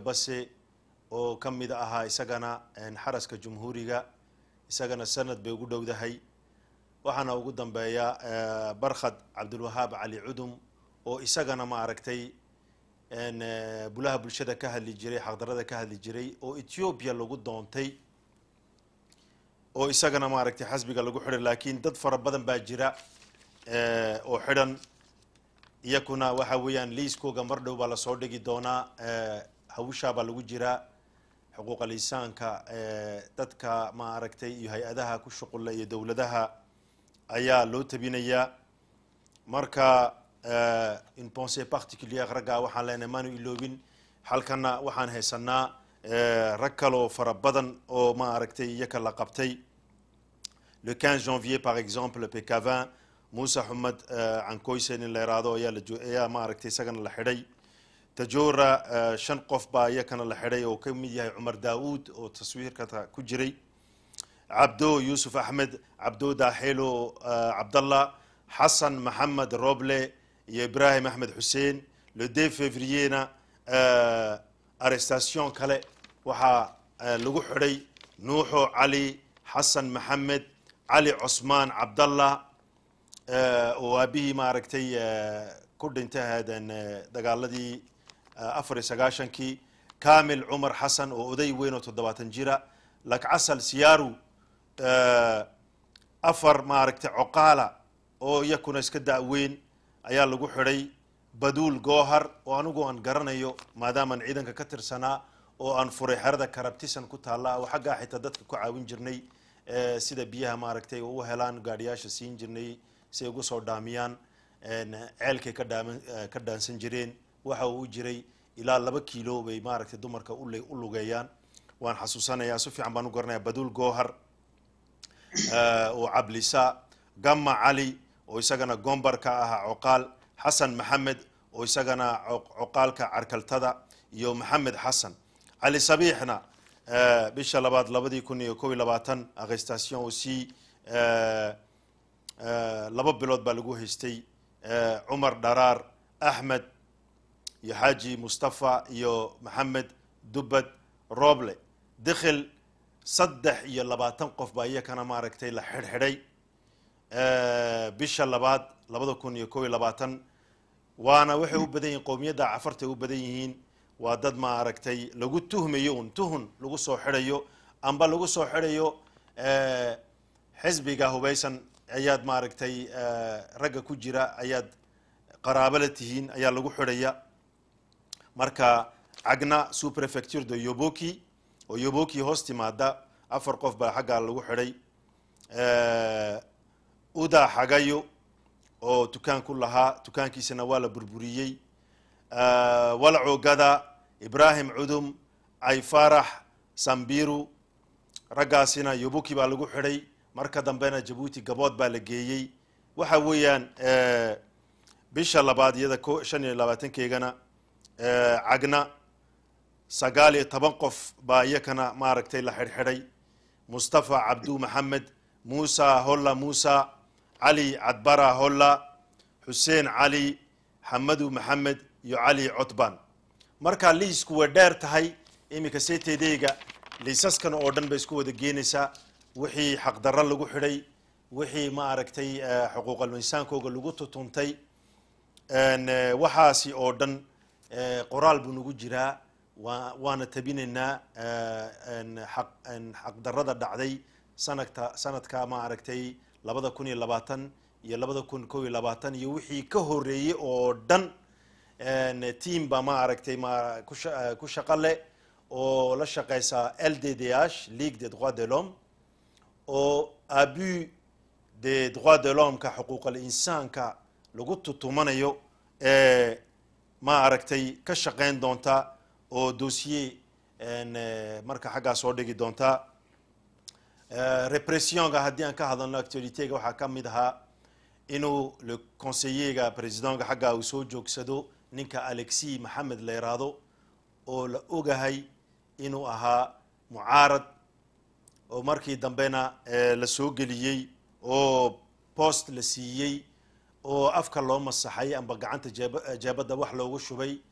base oo ka mid ahaa isagana xaraska jumhuuriga isagana sanad bay ugu dhowdahay waxaana ugu dambeeya barkhad cabdulwahaab cali cudum oo isagana ma aragtay bulaha bulshada ka hadli jiray xaqdarada ka hadli jiray oo ethiopia lagu doontay oo isagana maaragtay xasbiga lagu xidhay laakiin dad fara badan baa jira oo xidhan iyakuna waxa weeyaan liiskooga mar dhow baa lasoo dhigi doonaa hawshaa baa lagu jiraa xuquuqa lisaanka dadka ma aragtay iyo hay-adaha ku shuqula iyo dowladaha ayaa loo tabinayaa marka une pensée particulière raggaa waxaan leenahay maanu iloobin halkana waxaan haysanaa rag kaloo fara badan oo ma aragtay iyaka la qabtay le 15 janvier par exemple pekavin muuse xumed cankoysen in la yiraahdo ayaa la ayaa ma aragtay isagana la xidhay tajora shan qof baa iyakana la xidhay oo ka mid yahay cumar daawuud oo taswiirka ku jiray cabdo yuusuf axmed cabdo daaxelo cabdallah xasan maxamed roble iyo ibrahim axmed xuseen le deux févrierna arrestation kale waxaa lagu xidhay nuuxo cali xasan maxamed cali cosmaan cabdallah oo aabihii maaragtay ku dhintay ahaadeen dagaaladii afar iyo sagaashankii kamil cumar xasan oo oday weyn oo toddobaatan jira lakcasal siyaaru afar maaragtay coqaala oo iyakuna iska da-weyn ayaa lagu xidhay baduul goohar oo anigu aan garanayo maadaamaan ciidanka ka tirsanaa oo aan furay xerada karabtisan ku taalla oo xaggaa xitaa dadka ku caawin jirnay sida biyaha maaragtay u helaan gaadhiyaasha siin jirnay si ay ugu soo dhaamiyaan ceelkay ka dhaaman ka dhaansan jireen waxa uu u jiray ilaa laba kiilo bay maaragtay dumarka u lugeeyaan waan xasuusanayaa si fiican baan u garanaya baduul goohar oo cablisa gamma cali oo isagana gombar ka ahaa coqaal xasan maxamed oo isagana coqaalka carkaltada iyo maxamed xasan cali sabiixna bisha labaad labadii kun iyo kob iyo labaatan arrestation aussi laba bilood baa lagu haystay cumar dharaar axmed iyo xaaji mustafa iyo maxamed dubbad roble dikhil saddex iyo labaatan qof baa iyakana maaragtay la xidhxidhay bisha labaad labada kun iyo kob iyo labaatan waana waxay u badan yihiin qowmiyadda cafartay u badan yihiin waa dad ma aragtay lagu tuhmayo un tuhun lagu soo xidhayo amba lagu soo xidhayo xisbiga hubaysan ayaad maaragtay ragga ku jira ayaad qaraabo la tihiin ayaa lagu xidhaya marka cagna superefecture de yoboki oo yoboki hoos timaada afar qof baa xaggaa lagu xidhay uda xagayo oo dukaan ku lahaa dukaankiisana waa la burburiyey walcoogada ibrahim cudum cayfarax sambiru raggaasina yobuki baa lagu xidhay marka dambena jabuuti gabood baa la geeyey waxa weeyaan bisha labaad iyada ko shan iyo labaatankeygana cagna sagaal iyo toban qof baa iyakana maaragtay la xidhxidhay mustafa cabdu maxamed muusa holla muusa cali cadbara holla xuseen cali xamadu maxamed iyo cali cotban marka liisku way dheer tahay iminka seeteedeyga liisaskan oo dhan bay isku wada geenaysaa wixii xaqdarro lagu xidhay wixii ma aragtay xuquuqal insaankooga lagu tutuntay waxaasi oo dhan qoraal buu nagu jiraa wa waana tabinaynaa xaqdarrada dhacday sanadka sanadka ma aragtay labada kun iyo labaatan iyo labada kun kob iyo labaatan iyo wixii ka horeeyey oo dhan team ba ma aragtay ma ku shaqo leh oo la shaqeysa l d d h league des droits de l'homme oo abus des droits de l'homme-ka xuquuqal insaanka lagu tutumanayo ee ma aragtay ka shaqeyn doonta oo dossier marka xaggaa soo dhigi doonta repressionka haddii aan ka hadalno actualityga waxaa ka mid ahaa inuu le conseillerga presidentka xaggaa uu soo joogsado ninka alexi maxamed la yiraahdo oo la ogahay inuu ahaa mucaarad oo markii dambena la soo geliyey oo post la siiyey oo afka loo masaxay amba gacanta jeeb jeebadda wax loogu shubay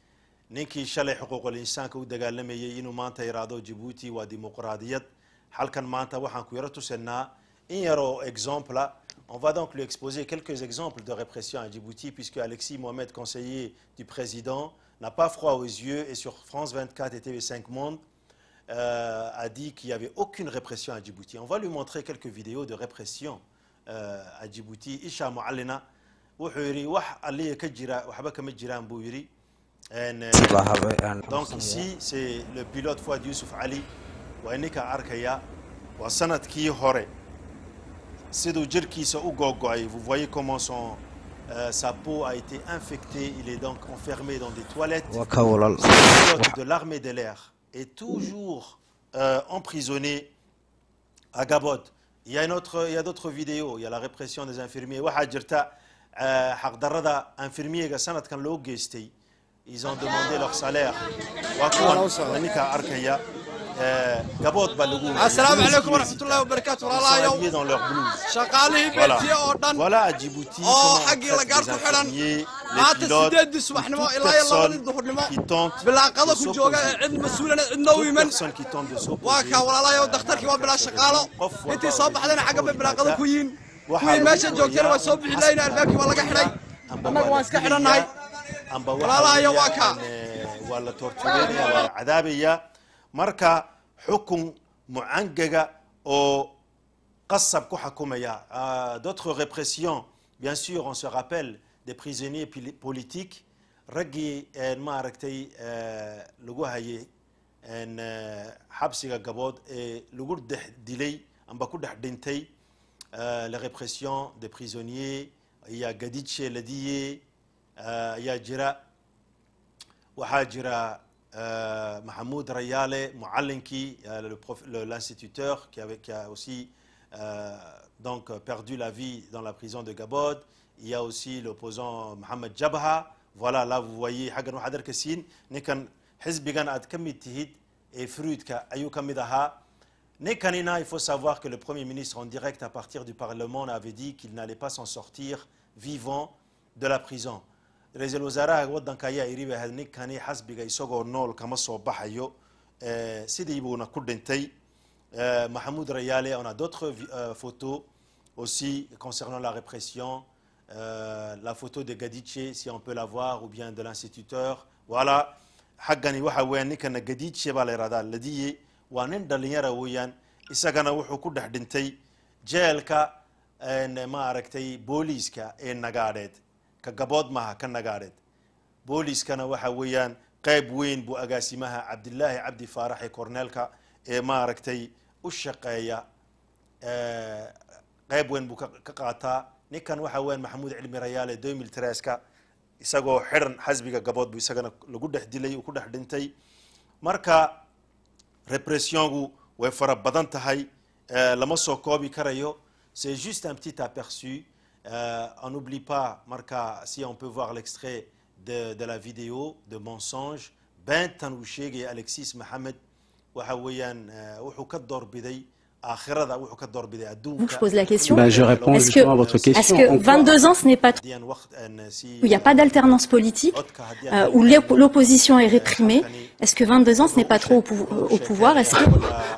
ninkii shalay xuquuqul insaanka u dagaalamayay inuu maanta yidhaahdo jibuuti waa dimuqraadiyad halkan maanta waxaan ku yaro tusanaa in yaroo exemple on va donc lui exposer quelques exemples de répression à Djibouti puisque Alexis Mohamed conseiller du président n'a pas froid aux yeux et sur France 24 et TV5 Monde euh, a dit qu'il n'y avait aucune répression à Djibouti. On va lui montrer quelques vidéos de répression euh, à Djibouti. Isha Muallina wuxuu yidhi wax alliya ka jira waxba kama jiraan buu yidhi En, euh, donc ici c'est le pilote Fouad Youssouf Ali waa ininka arkaya waa sanadkii hore siduu jirkiisa u googo-ay vous voyez comment son euh, sa peau a été infectée il est donc enfermé dans des toilettes waa ka walal le pilote de l'armée de l'air est toujours euh, emprisonné à Gabod. Il y a, une autre, il y a d'autres vidéos. Il y a la répression des infirmiers. waxaa jirta euh, xaqdarrada infirmiyeega sanadkan loo geystay ils ont demandé leur salaire waa kuwan ninka arkaya euh, Gabod baa lagu asalaamu calaykum waraxmatullahi wabarakaatu Ils sont walaalahayow habillés dans leur blouse. shaqaalihii Voilà. beetiye oo dhan Voilà à Djibouti Oh, comment on xaggii traite la gaar les ku xidhan. infirmiers, les maanta pilotes, sideedii ou subaxnimo toute ilaa iyo labadii personne duhurnimo qui tente bilaaqada de ku jooga s'opposer. ee cid mas-uulana cidna u Toute iman personne qui tente de s'opposer. waa kaa walaalahayow dakhtarkii waa bilaa shaqaalo Qof walba intii soo oo baxdayna xagga bay bilaaqada ku yihiin Waxaa kuwii lagu meesha joogtayna waa wariyaa soo bixi lahayn albaabkii waa laga xidhay amba annaga waa waan la iska dilayaa, xidhannahay amba waxa Walaalahayo waa weeyaan, kaa. eh, waa la tortureynaya waa la cadaabaya marka xukun mucangaga oo qasab ku xakumaya Ah, d'autres répressions bien sûr on se rappelle des prisonniers pili- politiques raggii eh, maaragtay eh, lagu hayay en, eh, xabsiga gabood ee lagu dhex dilay amba ku dhex dhintay euh, la répression des prisonniers il y a Gadiche Ladiye euh, il y a jira waxaa jira euh, Mahmoud Rayale Mouallinki euh, le prof- le- l'instituteur qui, avait- qui a aussi euh, donc perdu la vie dans la prison de Gabod il y a aussi l'opposant Mohamed Jabha voilà là vous voyez xaggan waxaad arkaysiin ninkan xisbigan aad ka mid tihid ee fruidka ayuu ka mid ahaa Nekanina, il faut savoir que le Premier ministre en direct à partir du Parlement avait dit qu'il n'allait pas s'en sortir vivant de la prison. ra-iisul wasaaraha waddanka ayaa iri bay ahayd ninkani xasbiga isagoo nool kama soo baxayo Eh, sidii buuna ku dhintay Euh, Mahmoud Rayale, on a d'autres vi- euh, photos aussi concernant la répression. Euh, la photo de Gadiche, si on peut la voir, ou bien de l'instituteur. Voilà. xaggani waxa weeyaan ninkana gadiidshe baa la yidhahdaa ladiye waa nin dhalinyara weeyaan isagana wuxuu ku dhex dhintay jeelka een, ma aragtay booliiska ee nagaadheed ka gabood maaha ka nagaadheed booliiskana waxa weeyaan qayb weyn buu agaasimaha cabdilaahi cabdi faarax ee korneelka ee maaragtay u shaqeeya eh, qayb weyn buu ka ka qaataa ninkan waxa weeyaan maxamuud cilmi rayaale domil treska isagoo xiran xasbiga gabood buu isagana lagu dhex dilay uu ku dhex dhintay marka repressiongu way fara badan tahay eh, lama soo koobi karayo c'est juste un petit aperçu Euh, on n'oublie pas marka si on peut voir l'extrait de, de la vidéo de mensonge beentan uu sheegaya alexis maxamed waxa weeyaan eh, wuxuu ka doorbiday aakhirada wuxuu ka doorbiday adduunka Donc je pose la question. Ben, je réponds Est-ce justement que- à votre Est-ce question. que En quoi- 22 ans, ce n'est pas trop haddii aan waqt- aan, si- où il n'y a pas d'alternance politique, codka haddii euh, aan- où l'op- l'opposition est réprimée Est-ce que 22 ans, ce n'est pas trop au, pou- au pouvoir Est-ce que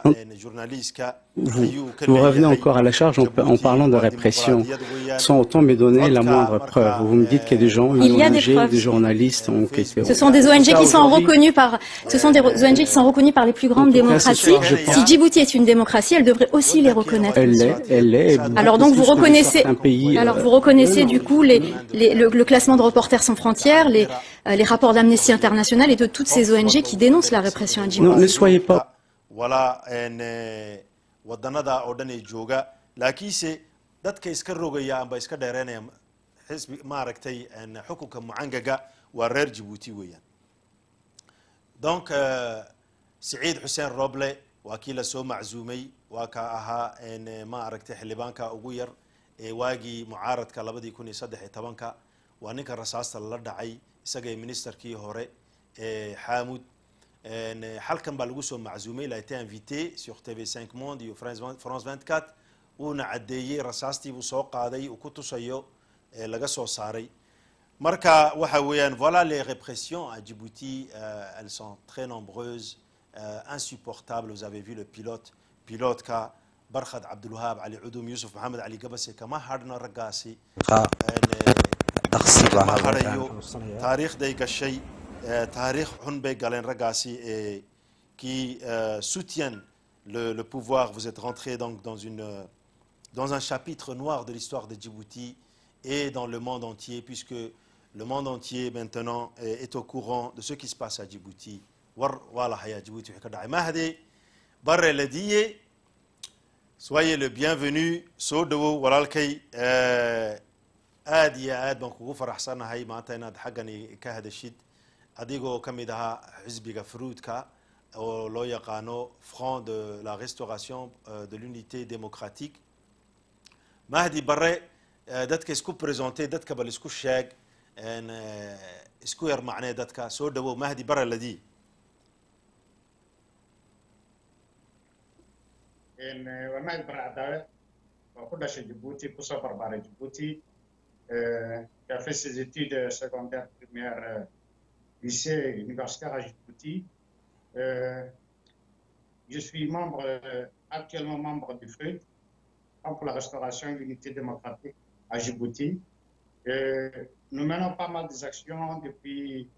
Vous, vous revenez encore à la charge en, en parlant de répression, sans autant me donner la moindre preuve. Vous me dites qu'il y a des gens, Il y a des ONG, preuves. des journalistes ont été... ce sont des ONG Ça, qui sont aujourd'hui, reconnus par, ce sont des ONG qui sont reconnus par les plus grandes En tout cas, démocraties. ce soir, je pense- Si Djibouti est une démocratie, elle devrait aussi les reconnaître. Elle l'est, elle l'est. et beaucoup Alors donc plus vous que reconnaissez, certains pays, alors euh, vous reconnaissez du coup les, les- le, le classement de Reporters sans frontières, les, euh, les rapports d'Amnesty International et de toutes ces ONG qui dénoncent la répression à Djibouti. Non, ne soyez pas- walaa een, eh, wadanada oo dhan ee jooga laakiinse dadka iska rogaya amba iska dheereynaya xisbi maaragtay een, xukunka mucangaga waa reer jabuuti weeyaan donc euh, siciid xuseen roble waa kii lasoo maczuumay waa ka ahaa een, eh, ma aragtay xildhibaanka ugu yar ee waagii mucaaradka labadii kun iyo saddex iyo tobanka waa ninka rasaasta lala dhacay isaga iyo ministerkii hore ee xaamud En, eh, halkan baa lagu soo maczuumay il a été invité sur TV5 Monde iyo France 20 France 24 wuuna caddeeyey rasaastii buu soo qaaday uu ku tusayo ee laga soo saaray marka waxa weeyaan voilà les répressions à Djibouti euh, elles sont très nombreuses euh, insupportables vous avez vu le pilote pilotka barkhad cabdulwahab cali cudum yusuf maxamed cali gabase kama hadhna raggaasi dhaqsi baa kama halkan hadhayo taariikhday gashay euh, taariikh xun bay galeen raggaasi et qui euh, soutiennent le, le pouvoir vous êtes rentré donc dans une euh, dans un chapitre noir de l'histoire de Djibouti et dans le monde entier, puisque le monde entier maintenant est, est au courant de ce qui se passe à Djibouti. War- voilà, haya Djibouti wixii ka dhacay. Mahdi Barre Ladiye, soyez le bienvenu, soo dhawow walaalkay eh, aad iyo aad baan kugu faraxsanahay maanta inaad xaggan i- ka hadashid adigoo ka mid ahaa xisbiga fruudka oo loo yaqaano front de la restauration euh, de l'unité démocratique mahdi bare eh, dadka isku présenté dadka bal isku sheeg en, eh, isku yar macnee dadka soo dhawow mahdi bare ladii إن ومعد برا عداوة وكل شيء جيبوتي كوسا بربارة جيبوتي qui a fait ses études secondaires primaires euh, lycée universitaire à Djibouti. Euh, je suis membre, euh, actuellement membre du FRUD, Front pour la restauration et l'unité démocratique à Djibouti. Euh, nous menons pas mal des actions depuis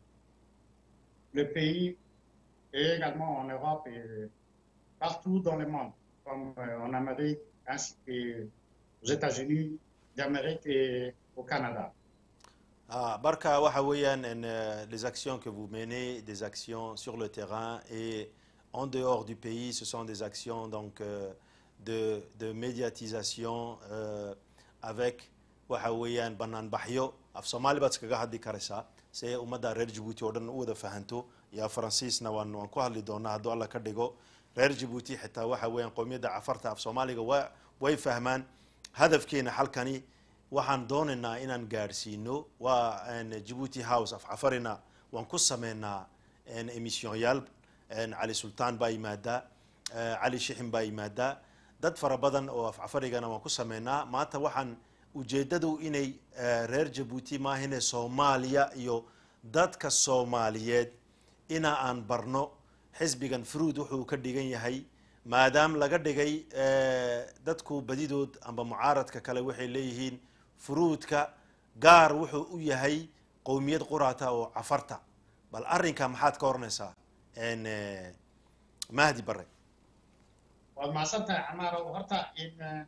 le pays et également en Europe et partout dans le monde, comme euh, en Amérique ainsi qu'aux États-Unis d'Amérique et au Canada. Ah, barka waxa weeyaan en, euh, les actions que vous menez des actions sur le terrain et en dehors du pays ce sont des actions donc euh, de, de médiatisation euh, avec waxa weeyaan banaanbaxyo af soomaali baad iskaga hadli karaysaa si ay ummadda reer jabuuti oo dhan u wada fahanto iyo faransiisna waan waan ku hadli doonaa hadduu alla ka dhigo reer jabuuti xitaa waxa weeyaan qowmiyadda cafarta af soomaaliga wa way fahmaan hadafkeena halkani waxaan doonaynaa inaan gaadhsiino waa en, Djibouti house af cafarina waan ku sameynaa en, emissionyaal en, cali sultaan baa yimaadaa eh, cali shixin baa yimaadaa dad fara badan oo af cafarigana waan ku sameynaa maanta waxaan ujeeddadu inay eh, reer jabuuti maahine soomaaliya iyo dadka soomaaliyeed ina aan barno xisbigan fruud wuxuu ka dhigan yahay maadaam laga dhigay eh, dadku badidood amba mucaaradka kale waxay leeyihiin fruudka gaar wuxuu u yahay qowmiyad quraata oo cafarta bal arrinka maxaad ka oranaysaa en, eh, mahdi bare waad mahadsantahay camaaro horta in eh,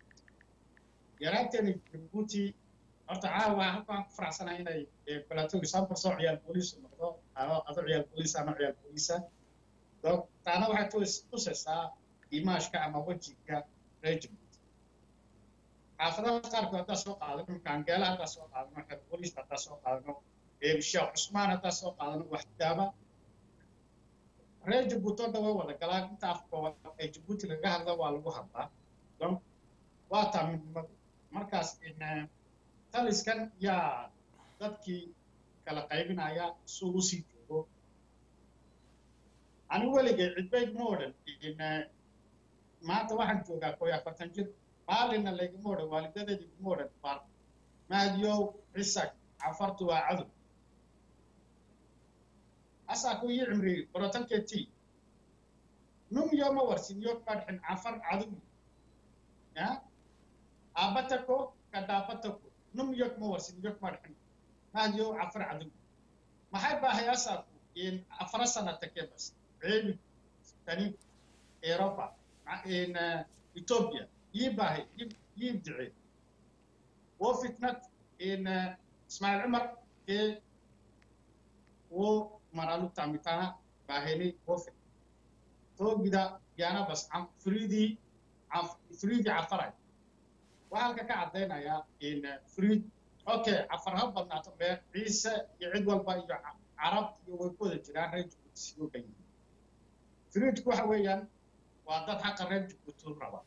yaraanteena jabuuti horta caawa halkaan ku faraxsanahay inay eh, balatoogi sanbarsoo ciyaal booliis noqdo ano ado ciyaal booliis ano ciyaal booliisa donc taana waxay tus- tusaysaa imaashka ama wejiga reer jabuuti xaafadaha qaarkood haddaa soo qaadano kaangeela haddaa soo qaadano reer booliis haddaa soo qaadano eh, sheekh cusmaan haddaa soo qaadano waxdaaba reer jabuuti oo dhan way wada galaan inta afkooda ee jabuuti laga hadla waa lagu hadlaa donc waa taa midnimadu markaas in eh, taliskan yaa dadkii kala qaybinaya suu usii joogo anigu weligay cidbayd ma odhan in eh, maanta waxaan joogaa kooy afartan jir maalinna laygama odhan waalidadeed iguma odhan baan mahdiyow cisak cafartu waa cadow asaa ku ii cimriyey borotankeetii num yooma warsin yo kadhin cafar cadow ya aabatako kadaabatako num yok ma warsin yok madhin mahdiyo cafar cadow maxay baahay asaaku in afara sanata kebas ceebi tani europa ma- in eh, ethiopia yii baahay yii yii dice wo fitnad in eh, ismaaciil cumar ee wo maralu tamitana baaheni wo fit toogida yaana bas am- friidii caf- friidii cafaray waxaa halka ka caddaynayaa in eh, friid okay cafar ha badnaato mee ciise iyo cid walba iyo ca- carab iyo way ku wada jiraan reer jabuuti sidoo dhan yihiin friidku waxa weeyaan waa dad xaqa reer jabuuti u raba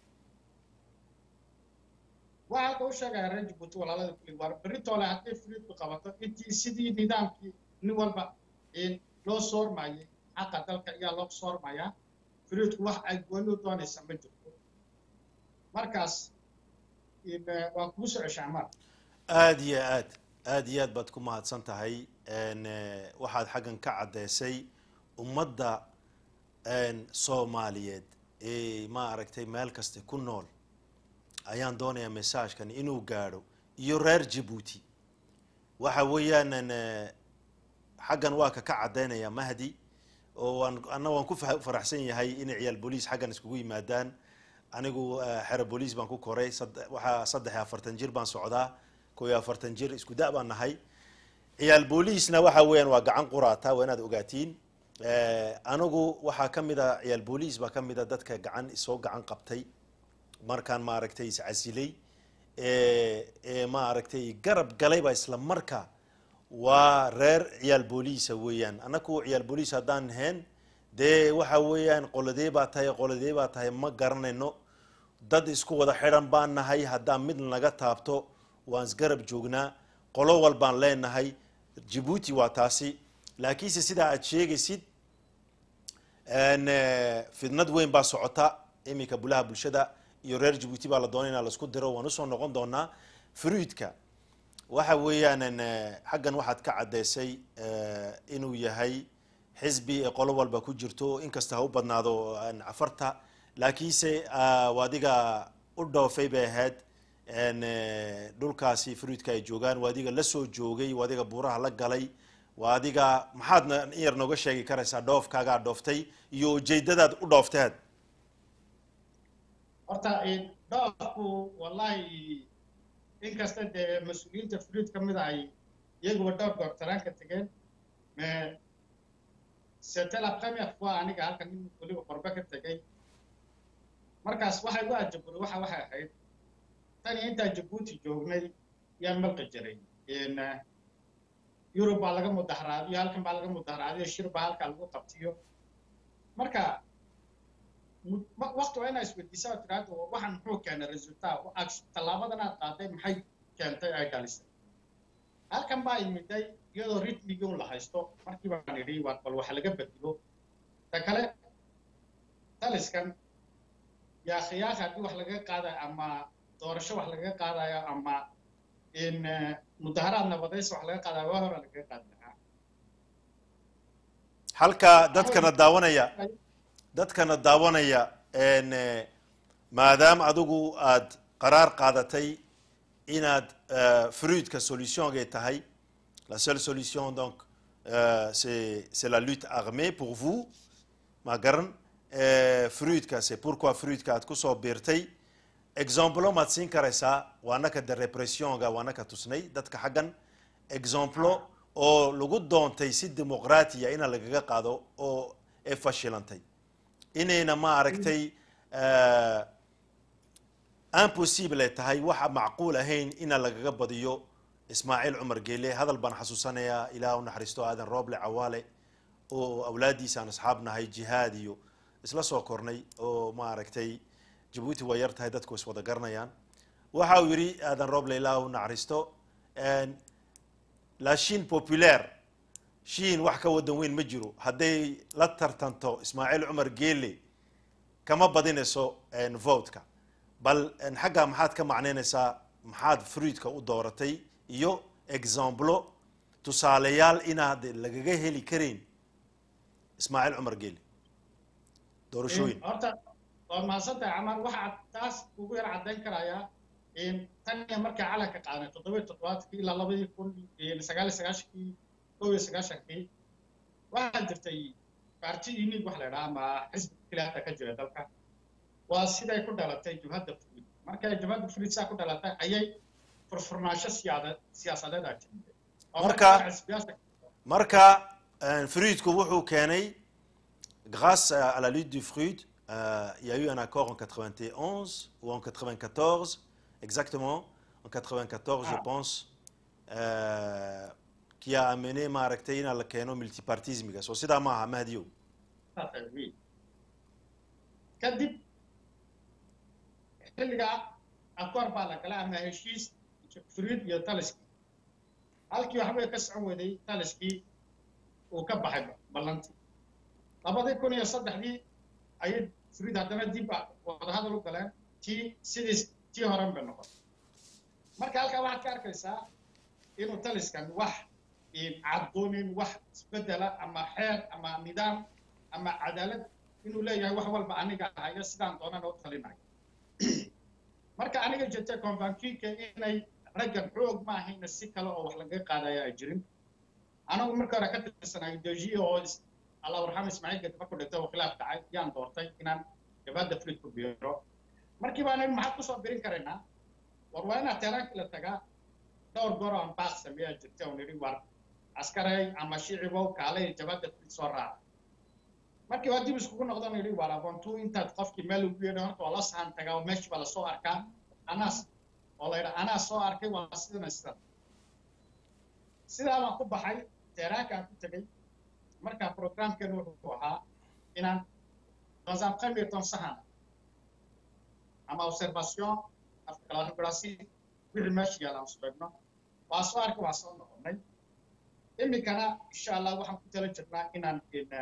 waxaa halka u sheegaya reer jabuuti walaalada kulli war beritoole hadday friidku qabato intii sidii nidaamkii nin walba in loo soormayay xaqa dalka ayaa loo soormayaa friidku wax ay gooni u doonaysa ma jirto markaas in, eh, waan kugu soo ceshaa mar aad iyo aad aada iyo aad baad ku mahadsan tahay n waxaad xaggan ka caddeysay ummadda soomaaliyeed ee ma aragtay meel kasta ku nool ayaan doonayaa messagekan inuu gaadho iyo reer jabuuti waxa weeyaan xaggan waa ka ka caddaynaya mahdi oo waan anna waan ku fa- faraxsan yahay inay ciyaal booliis xaggan iskugu yimaadaan anigu xero booliis baan ku koray sad- waxaa saddex iyo afartan jir baan socdaa koo iyo afartan jir isku da' baan nahay ciyaal booliisna waxa weeyaan waa gacan quraata waa inaad ogaatiin anigu waxaa ka mid a ciyaal booliis baa ka mid a dadka gacan isoo gacan qabtay markaan maaragtay iscasilay ee maaragtay garab galayba isla marka waa reer ciyaal booliisa weeyaan annaku ciyaal booliis haddaan ahayn dee waxa weeyaan qoladee baa tahay qoladee baa tahay ma garanayno dad isku wada xidhan baan nahay haddaan mid naga taabto waan isgarab joognaa qolo walbaan leenahay jabuuti waa taasi laakiinse sidaa aad sheegaysid fidnad weyn baa socota iminka bulaha bulshada iyo reer jabuuti baa la doonay inaa laisku diro waan usoo noqon doonaa fruidka waxa weeyaan xaggan waxaad ka caddeysay inuu yahay xisbi ee qolo walba ku jirto inkasta ha u badnaado cafarta laakiinse waadiga u dhoofay bay ahayd dhulkaasi fruidka ay joogaan waadiga la soo joogay waadiga buuraha la galay waa adiga maxaadna in yar nooga sheegi karaysaa dhoofkaagaa dhooftay iyo ujeedadaad u dhoofteed horta dhoofku wallahi inkasta dee mas-uuliyiinta fruid ka mid ay iyaguba dhowr goor taraanka tegeen c'était la première fois aniga halkan nin weliba qorbe ka tegay markaas waxay u ajaburi waxa waxay ahayd tan iyo intaa jabuuti joognay yaan malqi jiray yurub baa laga mudaharaadiyo halkan baa laga mudaharaadiyo shir baa halkaa lagu qabtiyo marka wakti waa inaa isweydiisaa oo tiraahdo waxaan muxuu keenay resultat tallaabadan aad qaaday maxay keentay ay dhalisay halkan baa imiday iyadoo ritmigii un la haysto markii baan idhi waa bal waxa laga bedelo ta kale taliskan yaa khiyaaq haddii wax laga qaadayo ama doorasho wax lagaga qaadayo ama in mudaharaad nabadays wax laga qaadayo waa hore lagaga qaadi lahaa halka dadkana daawanaya dadkana daawanaya maadaama adigu aad qaraar qaadatay inaad fruidka solutiongay tahay la seule solution donc euh, c'est c'est la lutte armée pour vous ma garan fruidka c'est pourquoi fruidka aad kusoo biirtay exemplo maad siin karaysaa waanaka de repressionga waanaka tusnay dadka xaggan exemplo oo lagu doontay si dimuqraatiya ina lagaga qaado oo ee fashilantay inayna ma aragtay impossible ay tahay waxa macquul ahayn ina lagaga badiyo ismaaciil cumar geele hadal baan xasuusanayaa ilaah u naxariisto aadan rooble cawaale oo awlaadiisa aan asxaab nahay jihaad iyo isla soo kornay oo ma aragtay jabuuti waa yar tahay dadku is wada garanayaan waxa uu yidhi aadan rooble ilaah u naxariisto la chine populaire shiin wax ka wadan weyn ma jiro hadday la tartanto ismaaciil cumar geele kama badinayso votka bal xaggaa maxaad ka macnaynaysaa maxaad fruidka u dooratay iyo exemplo tusaaleyaal inaad lagaga heli karayn ismaaciil cumar geele doorashooyin horta waad mahadsantahay camar waxaa taas ugu yar caddayn karayaa tan iyo markii calanka qaaday toddobiyo toddobaadkii ilaa labadii kun sagaal iyo sagaashankii kow iyo sagaashankii waxaa jirtay parti unique wax la idhaha ama xisbi keliyaata ka jira dalka waa siday ku dhalatay jubhadda fruid markay jubhadda fruid saa ku dhalatay ayay furfurnaansho siyaada siyaasadeed aa timid marka marka fruidku wuxuu keenay grâce à la lutte du fruit euh, il y a eu un accord en 91 ou en 94 exactement en 94 ah. je pense euh, qui a amené maaragtay ina la keeno multipartismiga soo sidaa maaha mahdiyow kadib xilligaa akoor baa la galay ama heshiis fruid iyo taliskii halkii waxbay ka socon weday taliskii uu ka baxay ballantii labadii kun iyo saddexdii ayay fruid haddana dib wadahadal u galeen tii sidii tii horan bay noqotay marka halkaa waxaad ka arkaysaa inuu taliskan wax caddoonin wax isbedela ama xeer ama nidaam ama cadaalad inuu leeyahay wax walba aniga hayo sidaan doonana u talinayo marka aniga jirta convankiinka inay raggan xoog ma ahayna si kale oo wax laga qaadaya ay jirin anagu marka hore ka tirsanayo dejiya oo allah warxam ismaaciil gadi markuu dhintay oo khilaaf dhacay yaan doortay inaan gabadda frid ku biiro markii baan idhi maxaad kusoo birin karaynaa war waa inaad teeraankii la tagaa dhowr goor aan baaq sameeyaa jirta oo nidhi war askaray ama shicibow kaalay jabadda frid soo raaca markii waa dib iskugu noqdan yidhi war abontuu intaad qofkii meel ugu yeedho horta waa la sahan tagaa oo meeshii baa lasoo arkaa anaas oo la yidhaa anaa soo arkay waa sidana sidan sidaa baan ku baxay teeraankaan ku tegey marka programkeenu wuxuu ahaa inaan dans un premier temps sahan ama observation afka la regrasi wixii meesha yaala aan subeegno waa soo arkay waa soo noqonay iminkana insha allah waxaan ku tala jirnaa inaan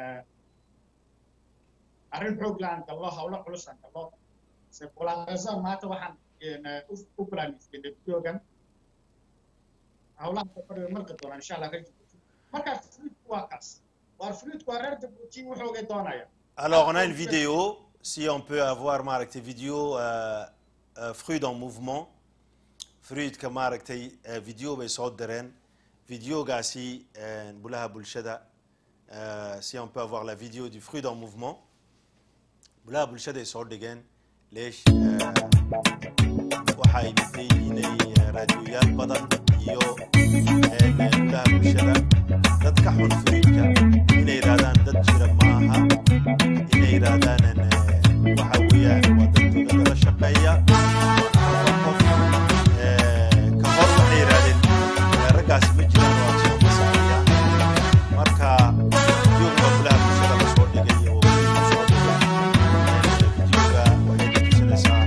arrin xoog la aan gallo hawlo culus aan gallo sepolarisation maanta waxaan u planifiyenay videogan hawlaha kafadhiga marka doonaa insha allah rajibouti marka fluidku waa kaas waar fluidku waa reer jabuuti wuxuugay doonaya Alors, on a une vidéo, si on peut avoir maaragtay vidéo euh, euh, Fruit en mouvement. Fruitka maaragtay euh, vidéo bay soo direen. Videogaasi euh, bulaha bulshada euh, si on peut avoir la vidéo du Fruit en mouvement. Bulaha bulshada ay soo dhigeen leesh euh, waxaa imitay inay euh, raadiyoyaal badan iyo euh, bulaha bulshada dad ka xun fruitka inay yidhaahdaan dad jira maaha inay yidhaahdaan waxa weeyaan waa dad dowladda la shaqeeya qof ka hor waxay yidhahdeen raggaasi ma jiraan waa soo masaxaya marka videoga bulaha bulshada la soo dhigay oo soo dhigay videoga waxay ka tusinaysaa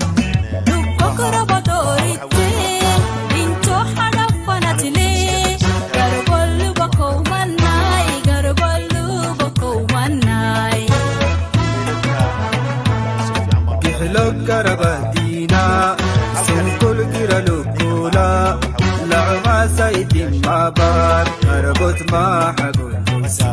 garabadiina sunkul gira lukula lacuma saydin mabar marbot maxagunsa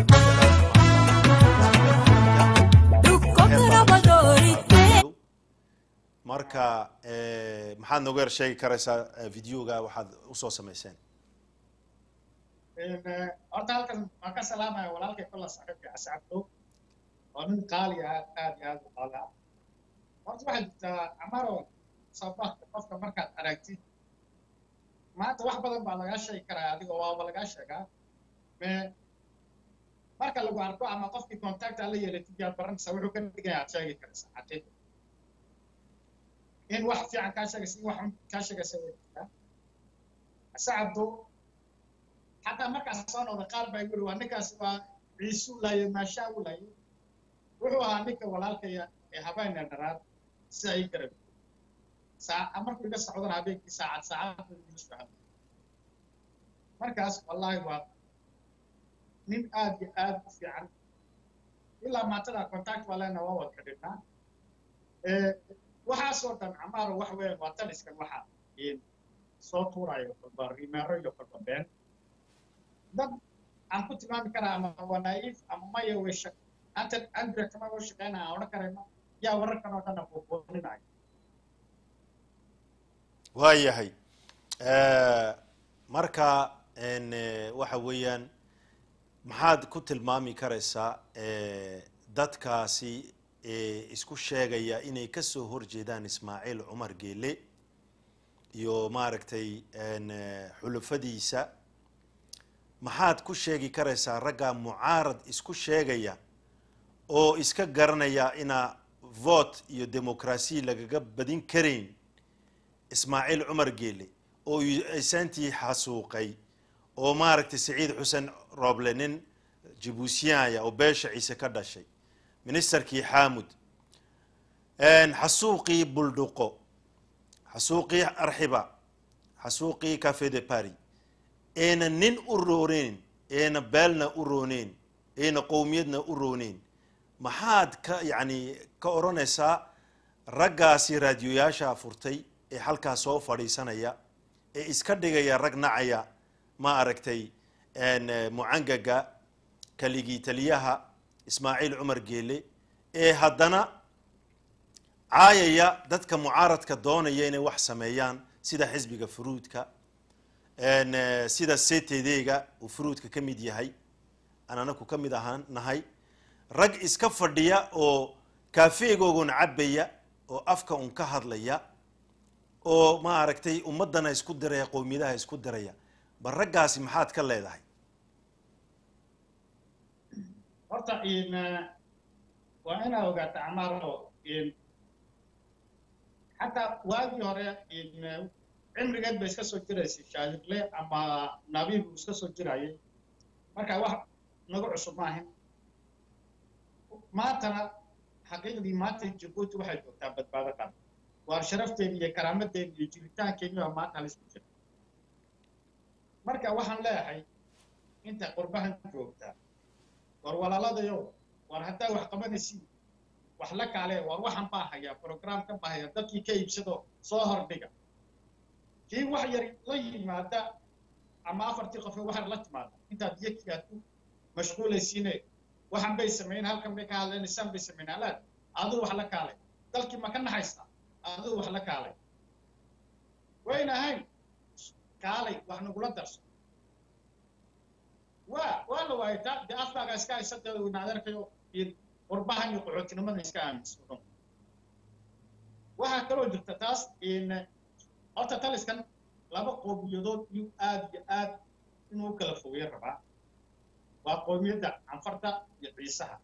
marka maxaad nooga yar sheegi karaysaa videoga waxaad usoo samayseen horta halkan waan ka salaamaya walaalkay kolla saaxiibka ascabdo oo nin qaali ah aad iyo aad u qaali ah horta waxaa jirtaa camaro sababta qofka markaad aragtid maanta wax badan baa lagaa sheegi karaa adiga waaba lagaa sheegaa me marka lagu arko ama qofkii contact aad la yeelatid yaad baranaysaa wuxuu ka dhigaya aad sheegi karaysaa xaqiiqa in wax fiican kaa sheegaysa in wax xun kaa sheegaysa way jirtaa sacabdo xataa markaas soo noqda qaar baa yiri waa ninkaas waa ciisu laayay maashaa u laayay wuxuu ahaa ninka walaalkaya ee habeena dharaad si ay garab saa markuu iga socdana habeenkii saacad saacad igu socda markaas wallaahi waa nin aad iyo aad u fiican ilaa maatada contact waa leena waa wada xidhiidhnaa waxaasoo dhan camaaro wax weeyaan waa taliskan waxa soo tuurayo kolba rimeero iyo kolba been dad aan ku tilmaami karaa ama waa naiif ama maya way shaq anta andre kama way shaqeynaya aan odhan karayno yaa wararkan oo dhanna buubuuninayo waayahay marka waxa weeyaan maxaad ku tilmaami karaysaa dadkaasi isku sheegaya inay ka soo horjeedaan ismaaciil cumar geele iyo maaragtay xulufadiisa maxaad ku sheegi karaysaa ragga mucaarad isku sheegaya oo iska garanaya inaa vote iyo demokrasiya lagaga badin karayn ismaaciil cumar geele oo aysaantii xasuuqay oo maaragtay saciid xuseen rooble nin jibuusiyaaya oo beesha ciise ka dhashay ministerkii xaamud xasuuqii buldhuqo xasuuqii arxiba xasuuqii cafe de paris eena nin u rooneyn eena beelna u rooneyn eena qowmiyadna u rooneyn maxaad ka yacni ka odhanaysaa raggaasi raadiyoyaasha furtay ee halkaas soo fadhiisanaya ee iska dhigaya rag nacaya ma aragtay n mucangaga kaligii taliyaha ismaaciil cumar geele ee haddana caayaya dadka mucaaradka doonaya inay wax sameeyaan sida xisbiga furuudka n sida ctd-ga uu furuudka ka mid yahay aan anaku ka mid ahaan nahay rag iska fadhiya oo kaafeegoogun cabaya oo afka un ka hadlaya oo ma aragtay ummadana isku diraya qowmiyadaha isku diraya bal raggaasi maxaad ka leedahay horta in waa inaa ogaata camaaro in xataa waagii hore in cimrigeed bay iska soo jiraysay shaahirle ama nabiib uu iska soo jirayay marka wax nagu cusub maahin maantana xaqiiqdii maanta jabuuti waxay joogtaa badbaado qaba waar sharafteeni iyo karaamadeeni iyo jiritaankeeni baa maanta halisku jira marka waxaan leeyahay inta qurbahan joogtaa war walaaladayo war haddaa wax qabanaysiin wax la kaale war waxan baa hayaa programkan baa haya dadkii ka iibsado soo hordhiga kii wax yar la yimaada ama afartii qof wax yar la timaada intaad iyakigaa ku mashquulaysiine waxan bay sameyn halkan bay ka hadleen isaan bay sameyn alaad aduu wax la kaalay dalkii ma ka naxaysaa aduu wax la kaalay wayna ahayn kaalay wax nagula darso waa waa la waayay taa dee afkaaga iska haysata wayna adeerkayo iyo qurbahan iyo qaxootinimada iska aaminsan waxaa kaloo jirta taas in horta taliskan laba qowmiyadood iyuu aad iyo aad inuu u kala fogeyo rabaa waa qowmiyadda canfarta iyo ciisaha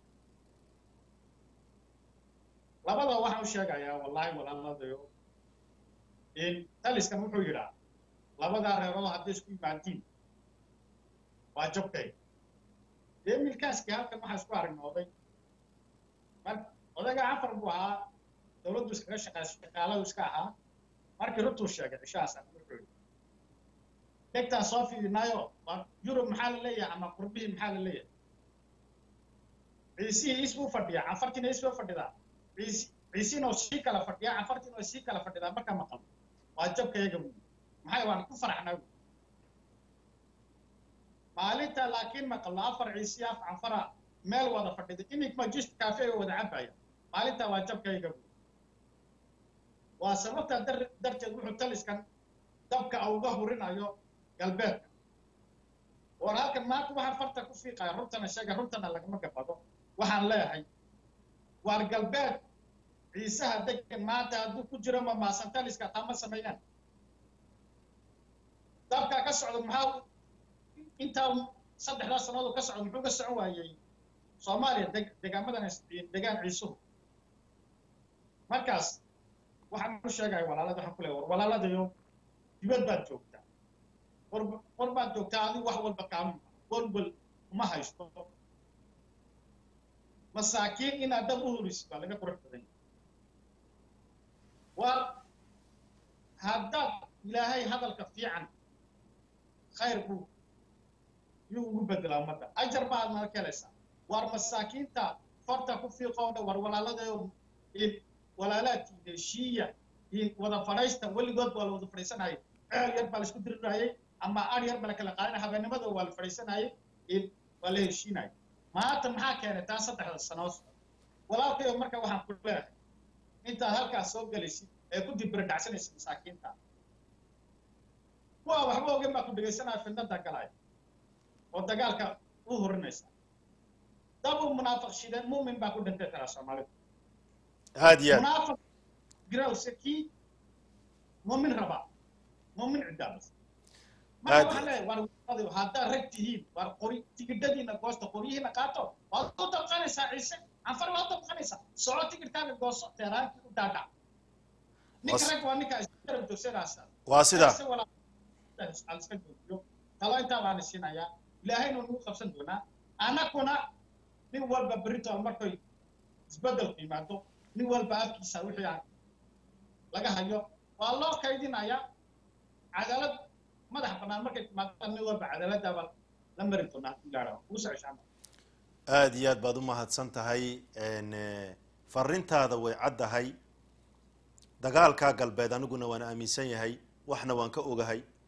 labada waxaan u sheegayaa wallahi walaaladayo in taliskan wuxuu yidhaa labadaa reerood hadday isku yimaadiin waa jabkay dee milkaaskii halkan waxaa isku aragnooday mar odaga canfar buu ahaa dowladdu iskaga shaqaa shaqaaladu iska ahaa markii runtuu sheegay cishahaasaan wuxuu yidhi dhegtaan soo fiidinaayo waa yurub maxaa la leeyahay ama qurbihii maxaa la leeyahay ciisihii isbuu fadhiyaa canfartiina isbuu fadhidaa ciisi ciisiina oo sii kala fadhiyaa canfartiina oo sii kala fadhidaa marka maqal waa jabkayaga buyi maxay waan ku faraxnaa buyi maalinta laakiin maqallo afar ciisi af canfara meel wada fadhida imik majist kaafeega wada cabaya maalinta waa jabkayga buyi waa sababta dar darteed wuxuu taliskan dabka uga hurinayo galbeedka war halkan maanta waxaan farta ku fiiqaya runtana sheega runtana lagama gabado waxaan leeyahay waar galbeed ciisaha degan maanta hadduu ku jiro ma maasan taliska taa ma sameeyaan dabka ka socda maxaa intaa saddexdaa sannadood ka socda muxuu ka socon waayey soomaaliya deg degaamadan degaan ciisuhu markaas waxaan u sheegaya walaalada waxaan ku leeyahay war walaaladayo dibad baad joogtaa war war baad joogtaa adigu wax walba kaamin walwal uma haysto masaakiin inaad dab u hurisid baa laga qurux badan yahay war haddaad ilaahay hadalka fiican khayr buu yuu ugu bedelaa ummadda ajar baad nala kelaysaa war masaakiinta farta ku fiiqoo dhan war walaaladayo walaalaadkii heshiiya wada fadhaysta weligood waa la wada fadhiisanayay ceel yar baa la isku dirirayay ama ar yar baa la kala qaadanaya habeenimada waa la fadhiisanayay waa la heshiinayay maanta maxaa keenay taa saddexda sanood walaalkayo marka waxaan ku leeyahay intaad halkaas soo gelaysid ee ku dibiradhacsanaysid masaakiinta kuwa waxba ogen baa ku dhegaysanaya fidnada galaya oo dagaalka u hurinaysa dabu munaafiq shideen muumin baa ku dhintay taraa soomaalidu aad iyo aad munaafiq grawse kii muumin rabaa muumin cidaabas marka waxaan leeyahay war wadayo haddaad rag tihiin war qori tigidhadiina goosta qoryihiina qaato waad u dabqanaysaa ciise anfar waad dabqanaysaa soco tigidhkaaga gooso teeraankii u daadhac ninka rag waa ninkaa isgarab joogsanaasa waa sida aan iska joojiyo talo intaa baan siinayaa ilaahayna nagu qabsan doonaa anakuna nin walba beritool markay isbeddelku yimaado nin walba afkiisa wixii aan laga hayo waa loo kaydinayaa cadaalad madax bannaan markay timaadaan nin walba cadaaladdaaba la mari doonaa ilaara kuu socoshaama aad iyo aad baad u mahadsan tahay farintaada way caddahay dagaalkaa galbeed aniguna waan aaminsan yahay waxna waan ka ogahay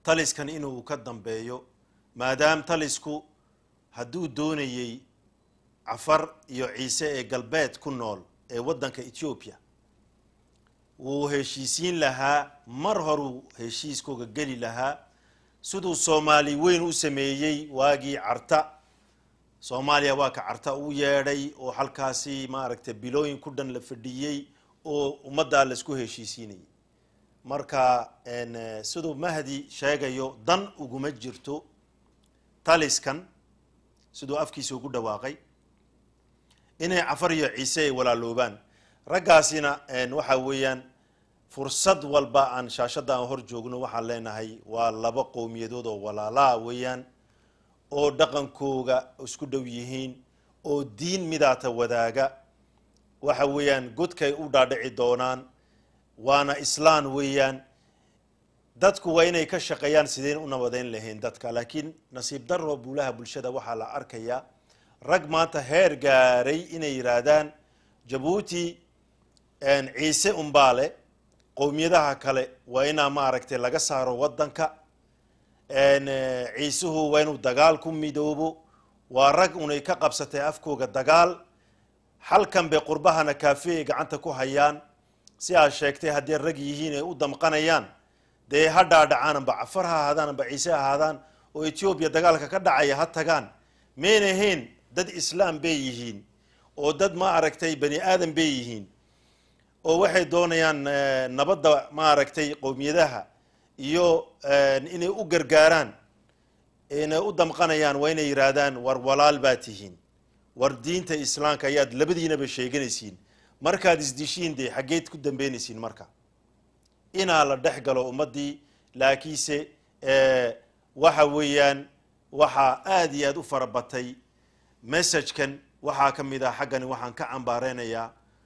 taliskan inuu ka dambeeyo maadaam talisku hadduu doonayey cafar iyo ciise ee galbeed ku nool ee waddanka ethiopia wuu heshiisiin lahaa mar horuu heshiiskooga geli lahaa siduu soomaali weyn u sameeyey waagii carta soomaaliya waa ka carta u yeedhay oo halkaasi maaragtay bilooyin ku dhan la fadhiyey oo ummaddaa laisku heshiisiinayay marka siduu mahdi sheegayo dan uguma jirto taliskan siduu afkiisa ugu dhawaaqay inay cafar iyo ciise ay walaaloobaan raggaasina waxa weeyaan fursad walba aan shaashadda aan hor joogno waxaan leenahay waa laba qowmiyadood oo walaalaa weeyaan oo dhaqankooga isku dhow yihiin oo diin midaata wadaaga waxa weeyaan godkay u dhaadhici doonaan waana islaan weeyaan dadku waa inay ka shaqeeyaan sideen u nabadeyn lahayn dadka laakiin nasiib daro buulaha bulshada waxaa la arkayaa rag maanta heer gaaray inay yidhaahdaan jabuuti ciise umbaale qowmiyadaha kale waa inaa maaragtay laga saaro waddanka ciisuhu waa inuu dagaal ku midoobo waa rag unay ka qabsatay afkooga dagaal halkan bay qurbahana kaafe ay gacanta ku hayaan si aad sheegtay haddii rag yihiin ay u damqanayaan dee ha dhaadhacaananba cafar ha ahaadaananba ciise ahaadaan oo etoobiya dagaalka ka dhacaya ha tagaan mayn ahayn dad islaam bay yihiin oo dad ma aragtay bani aadan bay yihiin oo waxay doonayaan nabadda maaragtay qowmiyadaha iyo inay u gargaaraan inay u damqanayaan waa inay yidhaahdaan war walaal baa tihiin war diinta islaamka ayaad labadiinaba sheeganaysiin markaad isdishiin dee xaggeed ku dambeynaysiin marka inaa la dhex galo ummaddii laakiinse waxa weeyaan waxaa aada iyo aada u farabatay messagekan waxaa ka mid ah xaggani waxaan ka cambaareynayaa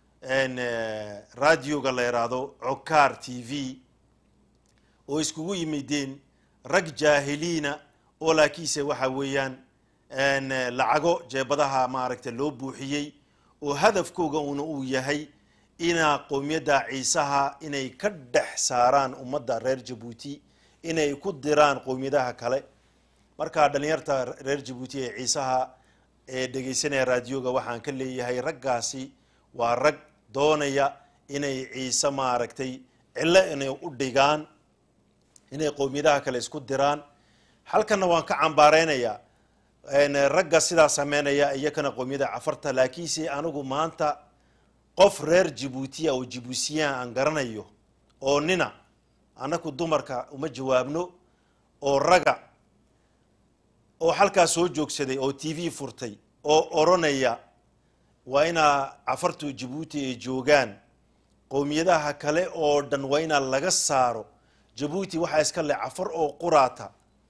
radioga la yidhaahdo cokaar t v oo iskugu yimideen rag jaahiliina oo laakiinse waxa weeyaan lacago jeebadaha maaragtay loo buuxiyey oo hadafkooga una uu yahay inaa qowmiyadda ciisaha inay ka dhex saaraan ummadda reer jabuuti inay ku diraan qowmiyadaha kale marka dhalinyarta reer jabuuti ee ciisaha ee dhegaysanaya raadioga waxaan ka leeyahay raggaasi waa rag doonaya inay ciise maaragtay cillo inay u dhigaan inay qowmiyadaha kale isku diraan halkanna waan ka cambaareynayaa ragga sidaa sameynaya iyakana qowmiyada cafarta laakiinse anigu maanta qof reer jabuutiya oo jibuutiyaan aan garanayo oo nina annaku dumarka uma jawaabno oo raga oo halkaa soo joogsaday oo t v furtay oo oranaya waa inaa cafartu jabuuti ay joogaan qowmiyadaha kale oo dhan waa inaa laga saaro jabuuti waxaa iska le cafar oo quraata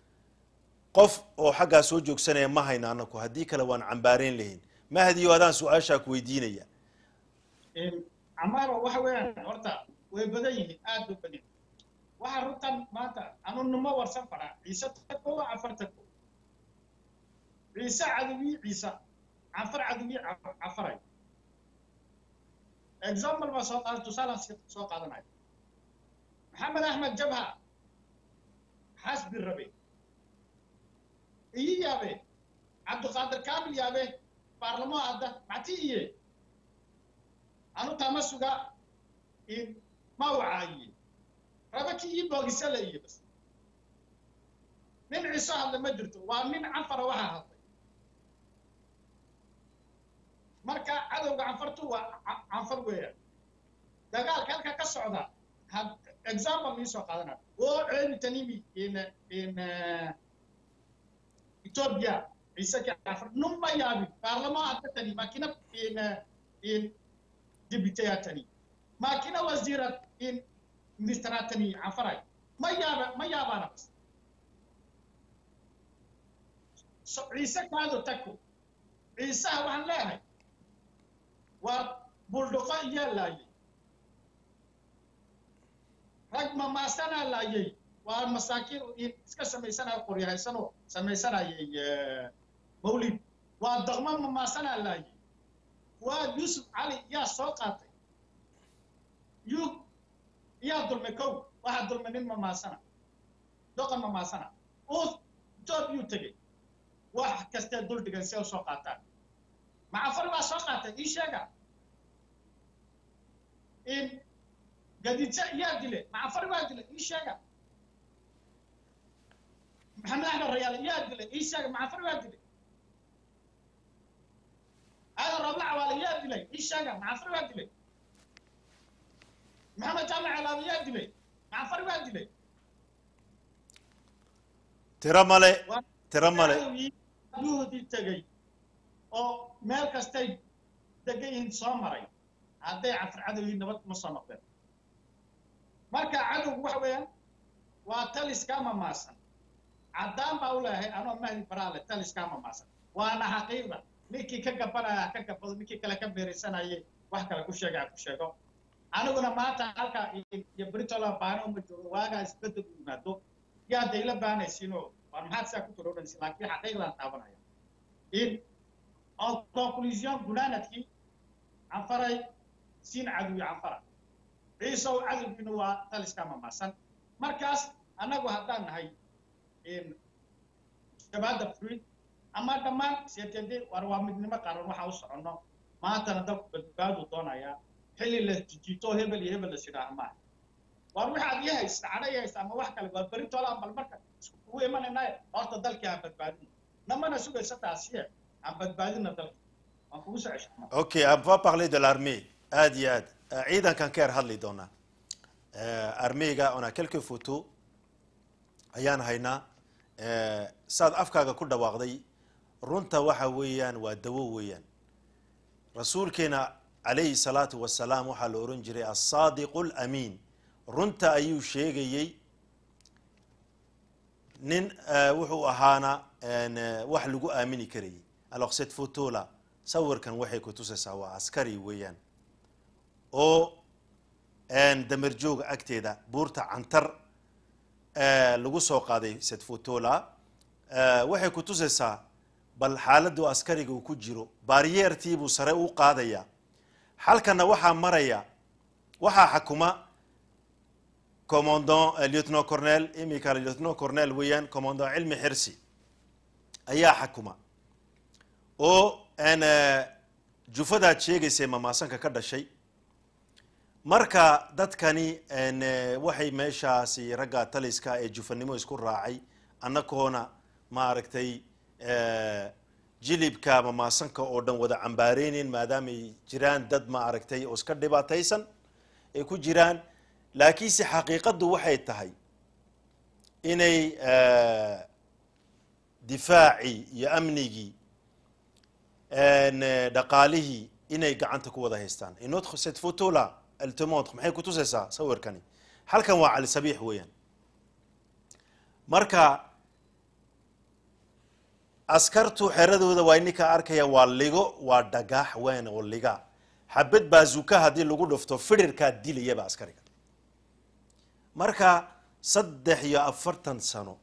qof oo xaggaa soo joogsanaya ma hayna anaku haddii kale waan cambaareyn lahayn mahdiyo adaan su-aashaa ku weydiinaya camaaro waxa weeyaan horta way badan yihiin aad bay badan yihiin waxaa runtan maanta anu nimo warsan fadhaa ciise tako waa cafar tako ciise cadowiyi ciise cafar cadowiyi cafaray example baa soo qaada tusaalaan soo qaadanayo maxamed axmed jabha xasbi rabe iyi yaabe cabdiqaadir kaamil yaabe baarlamo adda macti iye anu tama suga ma wacaayiye rabe ki ii boogisala iye bas nin ciso hadla ma jirto waa nin canfara waxaa hadlay marka cadowga canfartu waa canfar weeyaan dagaalka halka ka socda example nii soo qaadanaya oo ceeni tanimi in in ethiopia ciise ki canfar numa yaabin baarlamo hadda tani makina in in dibiteya tani makina wasiira in ministra tani canfaray ma yaaba ma yaabaana bas ciise kaado tako ciisaha waxaan leeyahay waa buldhufo iyaa laayay rag mamaasanaa laayay waa masaakiin iska samaysanaya qoryahaysanoo samaysanayay mawlid waa daqmo mamaasanaa laayay waa yuusuf cali yaa soo qaatay yu yaa dulmay kow waxaa dulmay nin mamaasana doqon mamaasana uu etoobiyuu tegey wax kastee dul dhigan si ay usoo qaataan macafar baa soo qaatay ii sheega in gadidse yaa dile macafar baa dile ii sheega maxamed axmed rayaale yaa dile ii sheega macafar baa dile aadan roobla cawaale yaa dilay ii sheega macafar baa dilay maxamed jaamac alaabe yaa dilay macafar baa dilay tiro male Waa- tiro male yuhdi tegey oo meel kastay degan yihiin soo maray hadday cafar cadow yihiin nabad kuma soo noqdeen marka cadowgu waxa weeyaan waa taliska mamaasan caddaan baa u leeyahay anoo mahdi baraale taliska mamaasan waana xaqiiqda ninkii ka gabanaya ka gabado ninkii kale ka beeraysanayay wax kale ku sheega ha ku sheego aniguna maanta halka iyo britola baano uma joogo waagaa isbedel u yimaado yaa dayla baanaysiinoo war maxaad sidaa ku taroodhanaysin laakiin xaqiiqdaan taabanaya in en conclusion gunaanadkii canfaray siin cadowi canfara ciisow cadowgiina waa taliska mamaasan markaas annagu haddaan nahay shabaada fruid ama dhammaan seetede war waa midnimo qaran waxaa u soconno maantana dalku badbaadu doonayaa xilli la jijiito hebel iyo hebel la sidhaaha maaha war waxaad ii haysta cadha ii haysta ama wax kale waa beritolaan bal marka iskugu imanaynaye horta dalkii aan badbaadino namana sugaysa taasiye aan badbaadina dalka waan kugu soo ceshaa ok on va parler de l'armée aad iyo aad ciidankan ka yar hadli doonaa armeyga on a quelques photos ayaan haynaa saad afkaaga ku dhawaaqday runta waxa weeyaan waa dawo weeyaan rasuulkeena calayhi salaatu wasalaam waxaa la ohan jiray assaadiqu lamiin runta ayuu sheegayey nin wuxuu ahaana wax lagu aamini karayay alors cette photo là sawirkan waxay ku tusaysaa waa askari weeyaan oo damer jooga agteeda buurta cantar lagu soo qaaday cette photo là waxay ku tusaysaa bal xaaladdu askariga uu ku jiro baariyeertiibuu sare u qaadaya halkana waxaa maraya waxaa xakuma commandant lieutenant cornel imika lieutenant cornel weeyaan commandant cilmi xirsi ayaa xakuma oo jufadaad sheegaysay mamaasanka ka dhashay marka dadkani waxay meeshaasi ragga taliska ee jufanimo isku raacay annagoona maaragtay jilibka mamaasanka oo dhan wada cambaareynin maadaamay jiraan dad maaragtay oo iska dhibaataysan ay ku jiraan laakiinse xaqiiqaddu waxay tahay inay difaacii iyo amnigii dhaqaalihii inay gacanta ku wada haystaan inot cette photo là elle te montre maxay ku tusaysaa sawirkani halkan waa cali sabiix weeyaan marka askartu xeradooda waa ininka arkaya waa ligo waa dhagax weyn oo liga xabad baazuka haddii lagu dhufto firirkaa dilayaba askariga marka saddex iyo afartan sano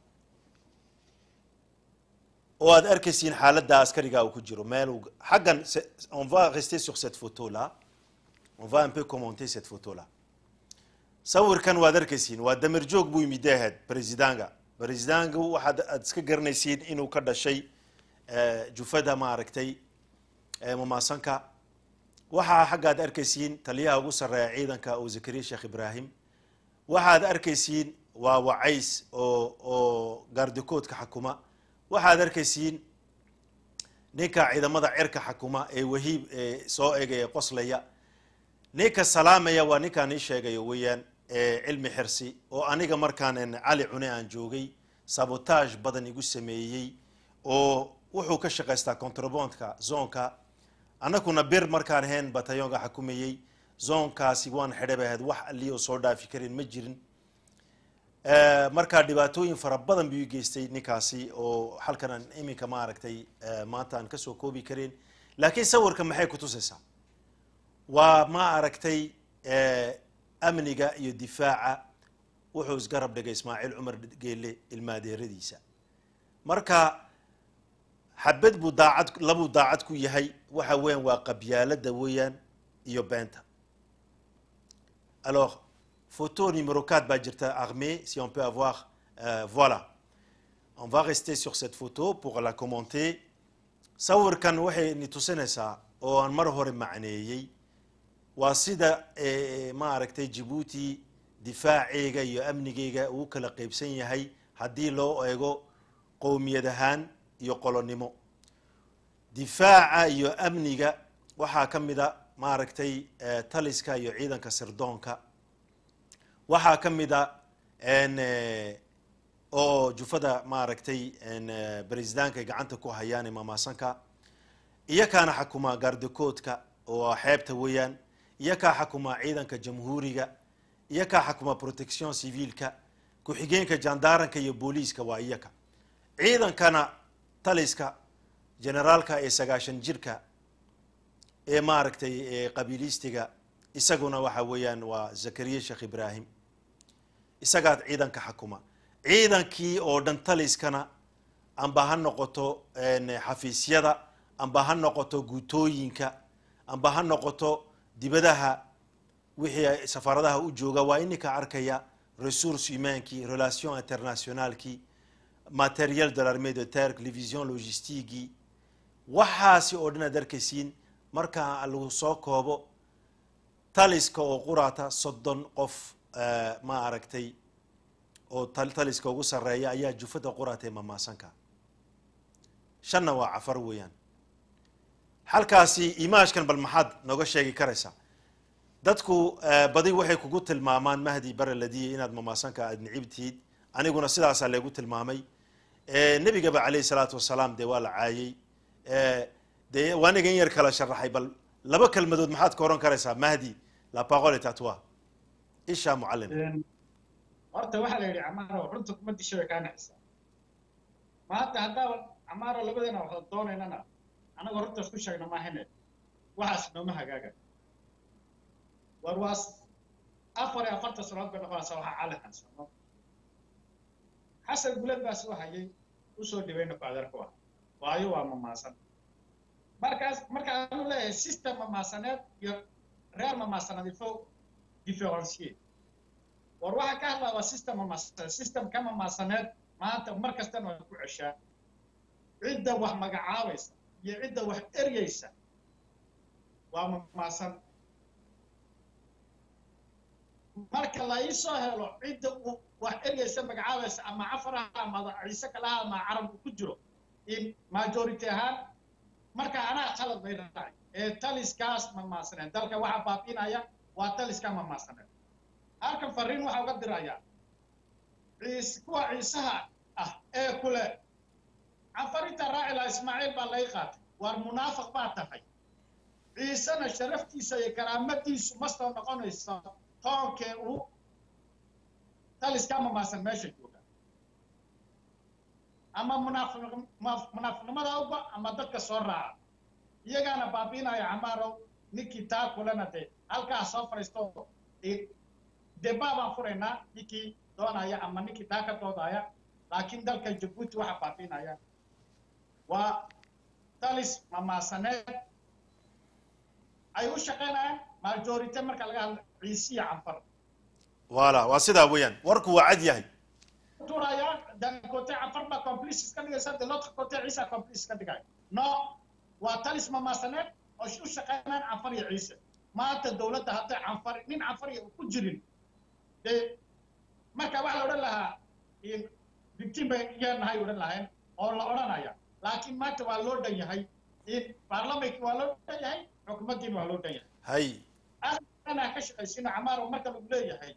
oo aad arkaysiin xaaladda askariga uu ku jiro meel xaggan on va rester sur cette photo là on va un peu commenter cette photo là sawirkan waad arkaysiin waa damer joog buu yimid ahayd presidanga presidanga waxaad aad iska garanaysiin inuu ka dhashay jufada maaragtay mamaasanka waxaa xaggaad arkaysiin taliyaha ugu sarreeya ciidanka oo zakariya sheekh ibraahim waxaad arkaysiin waa wacays oo oo gaardikoodka xakuma waxaad arkaysiin ninka ciidamada cirka xakuma ee wahiib ee soo egaya qoslaya ninka salaamaya waa ninkaan ii sheegayo weeyaan cilmi xirsi oo aniga markaan cali cune aan joogay sabotage badan igu sameeyey oo wuxuu ka shaqaystaa contrabondka zonka annaguna bir markaan ahayn batayonka xakumayey zonkaasi waan xidhay bay ahayd wax ali oo soo dhaafi karin ma jirin markaa dhibaatooyin fara badan buu geystay ninkaasi oo halkan aan iminka maaragtay maanta aan kasoo koobi karin laakiin sawirka maxay ku tusaysaa waa ma aragtay amniga iyo difaaca wuxuu isgarab dhigay ismaaciil cumar geele ilmaadeeradiisa marka xabad buu daacad labuu daacad ku yahay waxa weeyaan waa qabyaalada weeyaan iyo beenta alors photo numéro 4 baa jirta armée si on peut avoir Euh, voilà on va rester sur cette photo pour la commenter sawirkan waxay ni tusinaysaa oo aan mar hore macneeyey waa sida eh, ma aragtay jabuuti difaaceega iyo amnigeyga uu kala qeybsan yahay haddii loo eego qowmiyad ahaan iyo qolonimo difaaca iyo amniga waxaa ka mid a maaragtay eh, taliska iyo ciidanka sirdoonka waxaa ka mid a n eh, oo jufada maaragtay n eh, baresidaanka ay gacanta ku hayaan imamaasanka iyakaana xakuma gaardakoodka oo xeebta weeyaan iyakaa xakuma ciidanka jamhuuriga iyakaa xakuma protection civilka ku-xigeenka jandaaranka iyo booliiska waa iyaka ciidankana taliska generaalka ee sagaashan jirka ee maaragtay ee qabiilistiga isaguna waxa weeyaan waa zakariya sheekh ibraahim isagaad ciidanka xakuma ciidankii oo dhan taliskana amba ha noqoto n xafiisyada amba ha noqoto guutooyinka amba ha noqoto dibadaha wixii ay safaaradaha u jooga waa ininka arkaya resource humainkii relation internationalkii materiel de l'armée de terre division logistigii waxaasi oo dhan aad arkaysiin marka lagu soo koobo taliska oo quraata soddon qof eh, ma aragtay oo tal- taliska ugu sarreeya ayaa jufada quraata ee mamaasanka shanna waa cafar weeyaan halkaasi imaashkan bal maxaad nooga sheegi karaysaa dadku eh, badi waxay kugu tilmaamaan mahdi bare ladiya inaad mamaasanka aad nicib tihid aniguna sidaasaa laygu tilmaamay Eh, nebigaba calayhi salaatu wasalaam dee waa la caayey Eh, dee waa aniga in yar kala sharaxay bal laba kelmadood maxaad ka oran karaysaa mahdi la parole est à toi isha mucallim horta waxaa la yidhi camaaro runta kuma disho way kaa naxisaa maanta haddaaba camaaro labadeena waxda doonaynana annaga runta isku sheegna maahane waxaas nooma hagaaga war waas afar iyo afartan sanood bay noqonaysaa waxaa cali hansano xasan gulad baa soo hayay usoo dhibeyna ku adeerku ah waayo waa mamaasan markaas marka aanu leeyahay system mamaasaneed iyo reer mamaasaneed ifo differencier war waxaa ka hadlaa waa system mamaasaneed system ka mamaasaneed maanta mar kastana waa ku ceshaa cidda wax magacaabaysa iyo cidda wax eryeysa waa mamaasan marka la ii soo helo cidda uu wax eryeysa magacaabaysa ama cafaraha ama ciise kalaha ama carabku ku jiro in majority ahaan marka anaa qalad bay dhacay ee taliskaas mamaasaneed dalka waxaa baabiinaya waa taliska mamaasaneed halkan fariin waxaa uga dirayaa ciis kuwa ciisaha ah ee kule cafarinta raacila ismaaciil baa laga qaatay waar munaafiq baa tahay ciisena sharaftiisa iyo karaamadiisu ma soo noqonayso toonkee uu taliska mamaasan meesha jooga ama munaafiq- ma- munaafiqnimada uba ama dadka soo raaca iyagaana baabiinaya camaarow ninkii taa kulena dee halkaa soo fadhiisto i- debaa baan furaynaa ninkii doonaya ama ninkii taa ka doodaya laakiin dalka jabuuti waxa baabiinaya waa talis mamaasaneed ay u shaqaynayaan majorite marka laga hadlo ciisiya canfar voilà waa sidaa weeyaan warku waa cad yahay turaya d'un côté afar baa complice iska dhigaysa de l'autre côté ciisa complice iska dhigaya no waa talis mamaasaneed oo u shaqeynaan canfar iyo ciise maanta dowladda hadday canfar nin canfar iyo ku jirin dee marka waxaa la odhan lahaa in victim bay yeenahay odhan lahayn oo la odhanaya laakiin maanta waa loo dhan yahay in baarlamankii waa loo dhan yahay xukuumaddiina waa loo dhan yahay hay anaa ka shaqaysino camaaro marka lagu leeyahay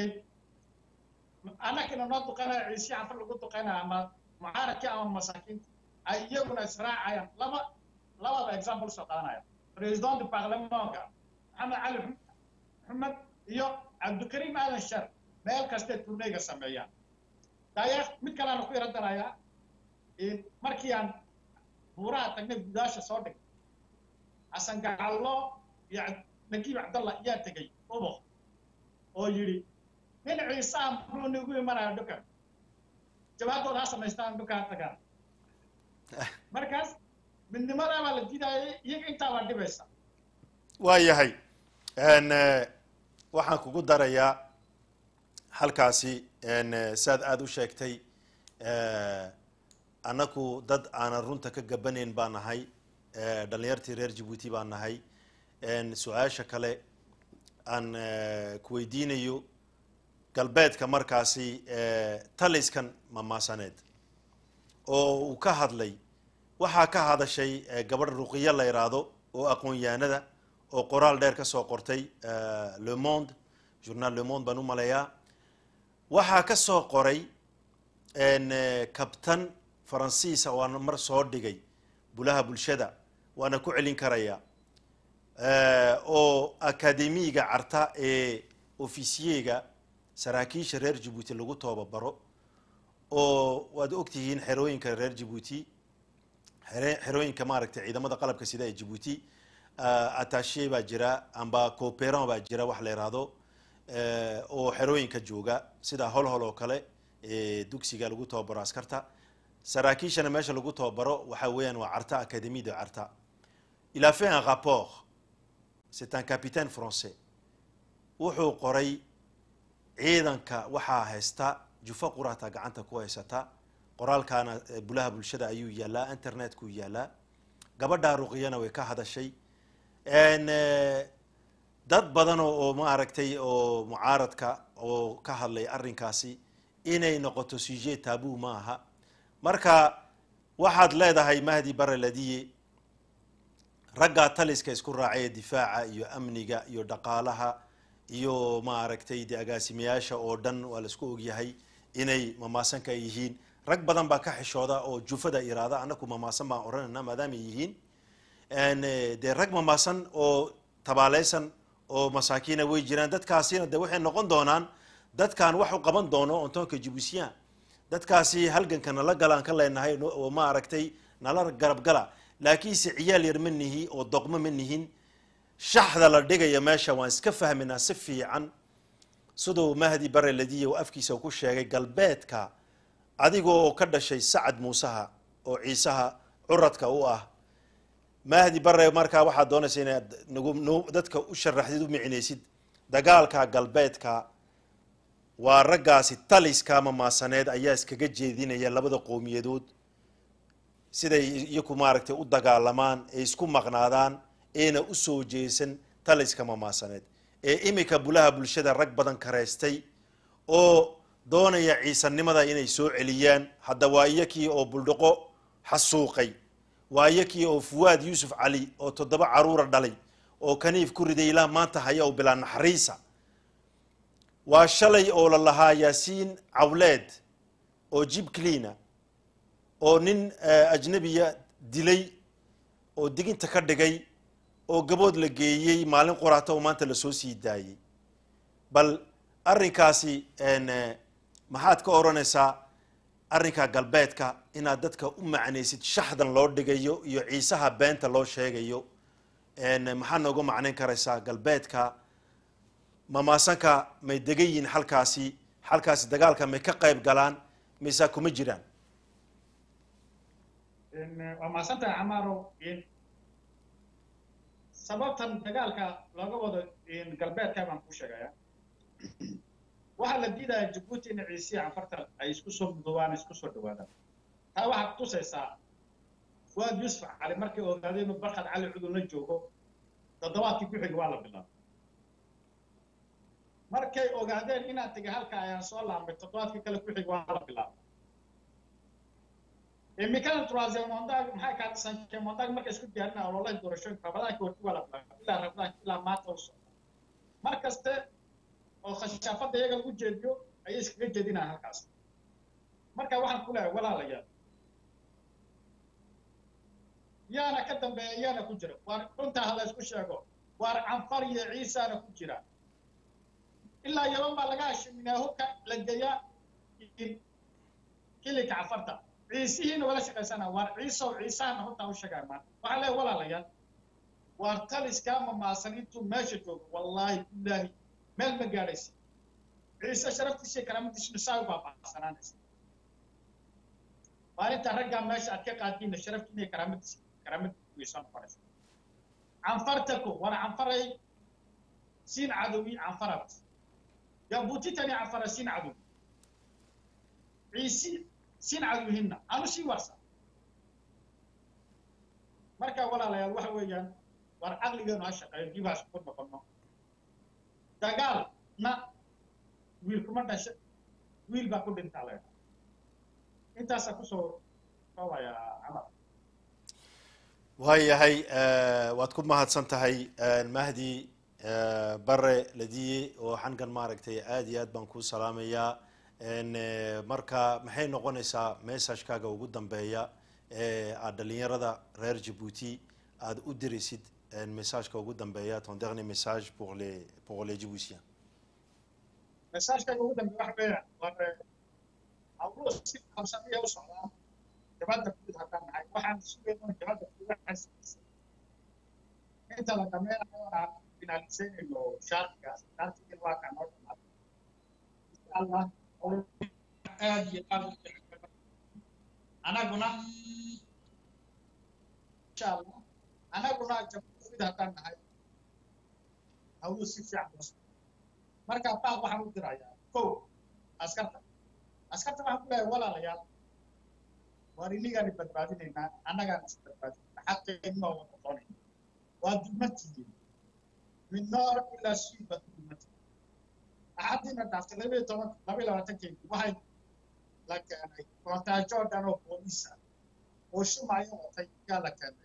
annagina noo duqanaya ciisi canfar lagu duqanaya ama mucaaradkii ama masaakiinta ay iyaguna israacayaan laba labada example soo qaadanaya president du parlementka maxamed cali maxamed iyo cabdikariim aadan shar meel kastay turneyga sameeyaan daya mid kaleana ku yaro darayaa markii aan buuraha tagnay gudaasha soo dhig xasan gacallo iyo nagiib cabdallah ayaa tegey ubo oo yidhi nin ciisaa muxuu nigu imanaya dhukan jawaabtooda ha samaystaan dhukaa tagaan markaas midnimadaa baa la diidayay iyaga intaa baa dhibaysa waa yahay n waxaan kugu darayaa halkaasi saad aada u sheegtay annaku dad aanan runta ka gabanayn baan nahay dhalinyartii reer jabuuti baan nahay su-aasha kale aan kuweydiinayo galbeedka markaasi taliskan mamaasaneed oo uu ka hadlay waxaa ka hadashay gabadh ruqiya la yidhaahdo oo aqoon-yahanada oo qoraal dheer ka soo qortay le monde journal le monde baan u maleeyaa waxaa ka soo qoray kabtan faransiisa waana mar soo dhigay bulaha bulshada waana ku celin karaya oo akademiga carta ee ofisiyega saraakiisha reer jabuuti lagu toobabaro oo waad ogtihiin xerooyinka reer jabuuti xerooyinka maaragtay ciidamada qalabka sida ee jabuuti atashe baa jira amba cooperan baa jira wax la yidhaahdo oo xerooyinka jooga sida holhol oo kale dugsiga lagu tababaro askarta saraakiishana meesha lagu tababaro waxa weeyaan waa carta académie de carta il a fait un rapport c'est un capitaine français wuxuu qoray ciidanka waxaa haysta jufa qurata gacanta ku haysata qoraalkaana bulaha bulshada ayuu yaalaa internetkuu yaalaa gabadhaa ruqiyana way ka hadashay dad badan oo maaragtay oo mucaaradka oo ka hadlay arrinkaasi inay noqoto sujet tabu ma aha marka waxaad leedahay mahdi bare ladiye raggaa taliska isku raacay ee difaaca iyo amniga iyo dhaqaalaha iyo maaragtay de agaasimayaasha oo dhan waa laisku ogyahay inay mamaasanka yihiin rag badan baa ka xishooda oo jufada iraada annaku mamaasan baan odhanayna maadaamay yihiin dee rag mamaasan oo tabaaleysan oo masaakiina way jiraan dadkaasina de waxay noqon doonaan dadkan wax u qaban doono ontonka jibuusiyan dadkaasi halganka nala galaan ka leenahay oo ma aragtay nala garab gala laakiinse ciyaal yar ma nihi oo doqmo ma nihin shaxda la dhigaya meesha waan iska fahminaa si fiican siduu mahdi bare ladiya oo afkiisa ku sheegay galbeedka adiga oo ka dhashay sacad muusaha oo ciisaha curadka u ah mahdi bare markaa waxaad doonaysa inaad nagu dadka u sharaxdid u micnaysid dagaalka galbeedka waa raggaasi taliska mamaasaneed ayaa iskaga jeedinaya labada qowmiyadood siday iyaku maaragtay u dagaalamaan ee isku maqnaadaan eena usoo jeesan taliska mamaasaneed ee imika bulaha bulshada rag badan kareystay oo doonaya ciisanimada inay soo celiyaan hadda waa iyakii oo buldhaqo xasuuqay waa iyakii oo fuwaad yuusuf cali oo toddoba caruura dhalay oo kaniif ku riday ilaa maanta haya oo bilaa naxariisa waa shalay oo la lahaa yaasiin cawleed oo jib clina oo nin ajnabiya dilay oo diginta ka dhigay oo gabood la geeyey maalin quraata oo maanta lasoo sii daayey bal arrinkaasi maxaad ka odhanaysaa arrinka galbeedka inaad dadka u macnaysid shaxdan loo dhigayo iyo ciisaha beenta loo sheegayo maxaa nooga macnayn karaysaa galbeedka mamaasanka may degan yihiin halkaasi halkaasi dagaalka may ka qayb galaan mise kuma jiraan waa mahadsantahay camaaro sababtan dagaalka looga wado galbeedka baan ku sheegaya waxaa la diidaya jabuuti in ciisiya canfarta ay isku soo mudubaan isku soo dhawaadaan taa waxaa kutusaysaa fuwaad yuusuf cali markay ogaadeen inuu barkad cali cudun la joogo toddobaadkii ku xiga waa la bilaabay markay ogaadeen inaan tegay halka ayaan soo laabmay toddobaadkii kale ku xiga waa la bilaabay imikana troisième mondag maxay kaa cinquième mondag markay isku diyaarina ololaha doorashooyinka rabadaanka horti waa la bilaabay ilaa rabadaanka ilaa maanta u socda mar kaste oo khashaafadda iyaga lagu jeediyo ayay iskaga jeedinayaan halkaas marka waxaan ku leeyahay walaalayaal yaana ka dambeeya yaana ku jira waar runtaa ha la isku sheego waar canfar iyo ciisaana ku jira ilaa yaban baa laga hashiminaa hubka la geeyaa kilinka canfarta ciisihiina wala shaqaysana waar ciisow ciisahana runtaa u sheegaa maanta waxaan leeyahay walaalayaal waar taliskaa mamaasan intuu meesha joogo wallaahi billaahi meel ma gaadhaysa ciise sharaftiisa karaamadiisuna saa u baaba'sanaanaysa maalinta raggaa meesha aad ka qaadiina sharaftiina iyo karaamadiisa karaamadiisa way soo noqonaysa canfartaku war canfaray siin cadowi canfarabas yaa buutitani canfara siin cadowi ciisi sin caduhinna aanu sii warsan marka walaalayaal waxa weeyaan war caqligeenu ha shaqeeyo dibaas ku noqono dagaalna wiil kuma dhasha wiil baa ku dhintaa la yidhaha intaasaa kusoo koobayaa camal waayahay waad ku mahadsan tahay mahdi bare ladiye oo xankan maaragtay aad iyo aad baan kuu salaamayaa marka maxay noqonaysaa messagekaaga ugu dambeeya ee aad dhalinyarada reer jabuuti aada u diraysid messageka ugu dambeeya ton dernier message pour les pour les djiboutiens messagekayga ugu dambeeya waxa weeyaan war hawluhu si qabsamiya u socdaa jabadda guud haddaan nahay waxaan sugayno jabadda guudaxasiisa inta la dhameynayo aan finaliseynayno shaarkigaas shaarkigii waa kaa noo dhamaaday insha allah aad iyo aad u jecel anaguna insha allah anaguna jabadda guud haddaan nahay hawluhu si fiican loo socda marka baaq waxaan u dirayaa kow askarta askarta waxaan ku leeyahay walaalayaal waar inigaani badbaadinaynaa annagaan is badbaadinayna xaqeenu waa wada doonayna waa dulmatihiin min noor ilaa sii baad ku dulmatihiin axadiina dhaaftay laba iyo toban laba iyo labaatankeedii waxay la keenay kontaajo dhan oo booliisa oo shumayo watay yaa la keenay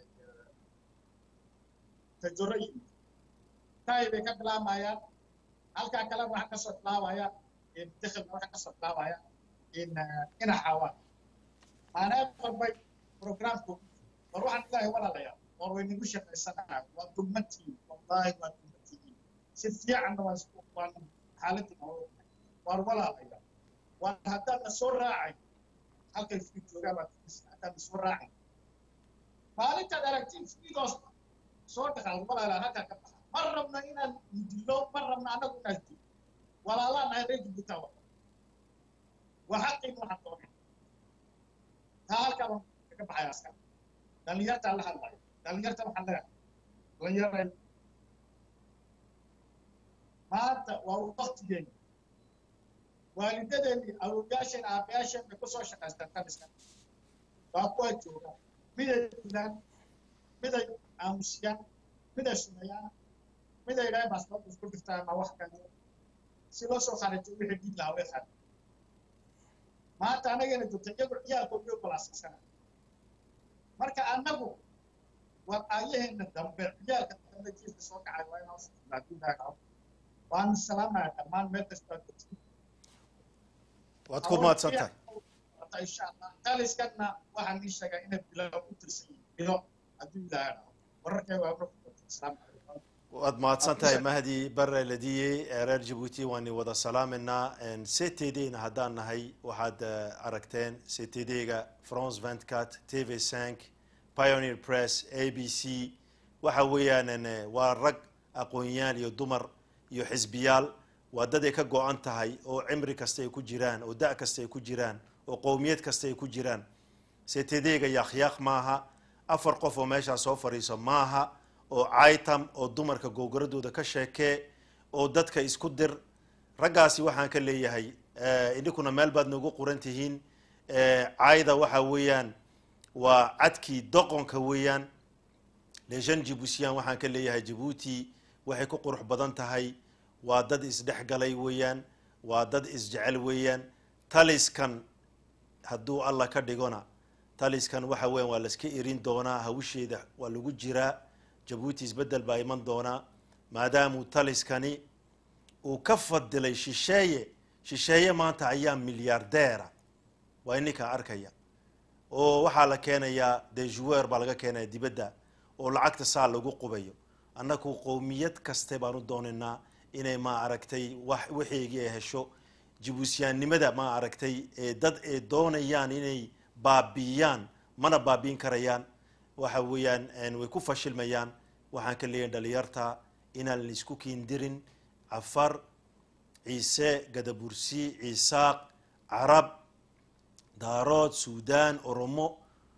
tajoro yimid taay bay ka bilaamayaan halkaa kalena waxaa kasoo bilaabaya dakhilna waxaa kasoo bilaabaya in ina xaawaan maanaa walbay programku war waxaan ilaahay walaalayaa war waynagu shaqaysanaa waa dulmatiin wallaahi waa dulmatiin si fiicanna waan waan xaaladii noo waar walaalaya waar haddaadna soo raacay halkay fii joogaa baad haddaadna soo raacay maalintaad aragtiin fiidoos soo dhaqaal walaalaa halkaa ka baxa ma rabna inaan dilo ma rabna annagu inaan dilo walaalaa nahay reer jibuutaa wa waa xaqiin waxaan doonay taa halkaa baan kaga baxaya askar dhalinyartaa la hadlayo dhalinyarta waxaan leeyahay dhalinyara maanta waa waktigeeni waalidadeeni awowyaasheen aabayaasheen bay kusoo shaqaystaan kaniska waa kuwa jooga miday dilaan miday aamusiyaan miday sumeeyaan miday idhahay baasboorka isku dhiftaan ama wax kale si loo soo kharijo wixii dhiig lahaa way khari maanta anagana joogta iyagu ciyaalkooda iyo balaasasana marka annagu war aayaheena dambe ciyaalka dambe jiifka soo kacay waa inoo socdaa waanu salaamaya dhammaan meel kastaa joogta waad ku mahadsan tahay insha allah taliskana waxaan ii sheegaa inay bilo ku tirsan yihiin bilo hadduu ilaahay dhaho wararkay waa asalaamu calaykum waad mahadsan tahay mahdi bare ladiye reer jabuuti waani wada salaaminaa ctdna haddaan nahay waxaad aragteen ctd-ga france ventcat tv cinq pioneer press a b c waxa weeyaan waa rag aqoonyaal iyo dumar iyo xisbiyaal waa dad ay ka go-an tahay oo cimri kasta ay ku jiraan oo da' kasta ay ku jiraan oo qowmiyad kasta ay ku jiraan ctd-ga yaakyaaq maaha afar qof oo meeshaa soo fadhiiso maaha oo caitam oo dumarka googoradooda ka sheekee oo dadka isku dir raggaasi waxaan ka leeyahay idinkuna meel baad noogu qoran tihiin caayda waxa weeyaan waa cadkii doqonka weeyaan lejeune jibuutian waxaan ka leeyahay jabuuti waxay ku qurux badan tahay waa dad isdhexgalay weeyaan waa dad isjecel weeyaan taliskan hadduu allah ka dhigona taliskan waxa weeyaan waa laska erin doonaa hawsheeda waa lagu jiraa jabuuti isbeddel baa iman doonaa maadaamuu taliskani uu ka fadilay shisheeye shisheeye maanta ayaa milyaardeera waa ininkaa arkaya oo waxaa la keenayaa dejuwer baa laga keenaya dibadda oo lacagta saa lagu qubayo annagu qowmiyad kaste baan u doonaynaa inay ma aragtay wax waxeygii ay hesho jibuusiyaannimada ma aragtay ee dad ay doonayaan inay baabiiyaan mana baabiin karayaan waxa weeyaan way ku fashilmayaan waxaan ka leeyahay dhalinyarta inaan laisku kiindirin cafar ciise gadabursi ciisaaq carab daarood suudaan oromo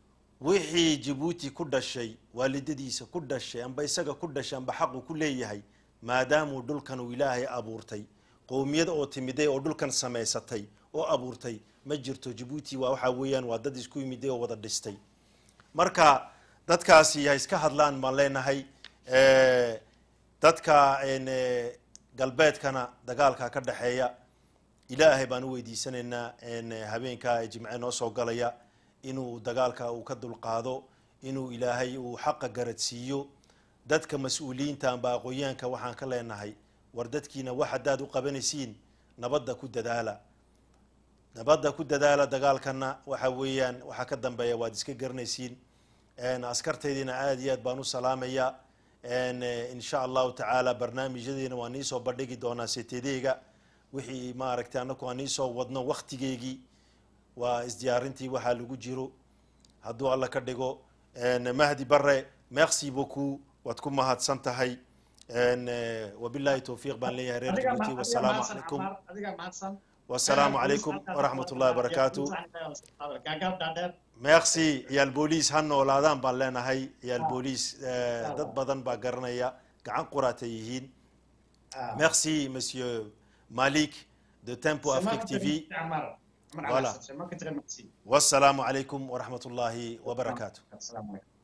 wixii jabuuti ku dhashay waalidadiisa ku dhashay amba isaga ku dhashay amba xaqu ku leeyahay maadaamuu dhulkan uu ilaahay abuurtay qowmiyad oo timiday oo dhulkan samaysatay oo abuurtay ma jirto jabuuti waa waxaa weeyaan waa dad isku yimiday oo wada dhistay marka dadkaasi ha iska hadlaan baan leenahay Eh, dadka en, eh, galbeedkana dagaalka ka dhexeeya ilaahay baan u weydiisanaynaa en, eh, habeenkaa ee jimce noo soo galaya inuu dagaalka uu ka dulqaado inuu ilaahay uu xaqa garadsiiyo dadka mas-uuliyiinta amba aqoonyaanka waxaan ka leenahay war dadkiina wax haddaad u qabanaysiin nabadda ku dadaala nabadda ku dadaala dagaalkana waxa weeyaan waxaa ka dambeeya waad iska garanaysiin En, askartaydiina aad iyo aad baan u salaamaya En, eh, insha allahu tacaala barnaamijyadeena waan niisoo bandhigi doonaa setedeyga wixii maaragtay anaku aan niisoo wadno waktigeygii waa isdiyaarintii waxaa lagu jiro hadduu alla ka dhigo En, mahdi bare merci beaucoup waad ku mahadsan tahay En, eh, wabillahi towfiiq baan leeyahay reer adiga jabuuti ma- adiga wasalaamu mahadsan, calaykum Camaar, adiga mahadsan wasalaamu calaykum waraxmat ullahi wabarakaatu gaagaab dhaadheer merci ciyaal booliis ha noolaadaan baan leenahay ciyaal booliis eh, dad badan baa garanaya gacan quraatay yihiin merci monsieur malik de tempo afrique tv Camaar. Camaar Voilà. Alassane, c'est moi qui te remercie. wasalaamu calaykum waraxmat ullahi wabarakaatu Assalamu alaikum.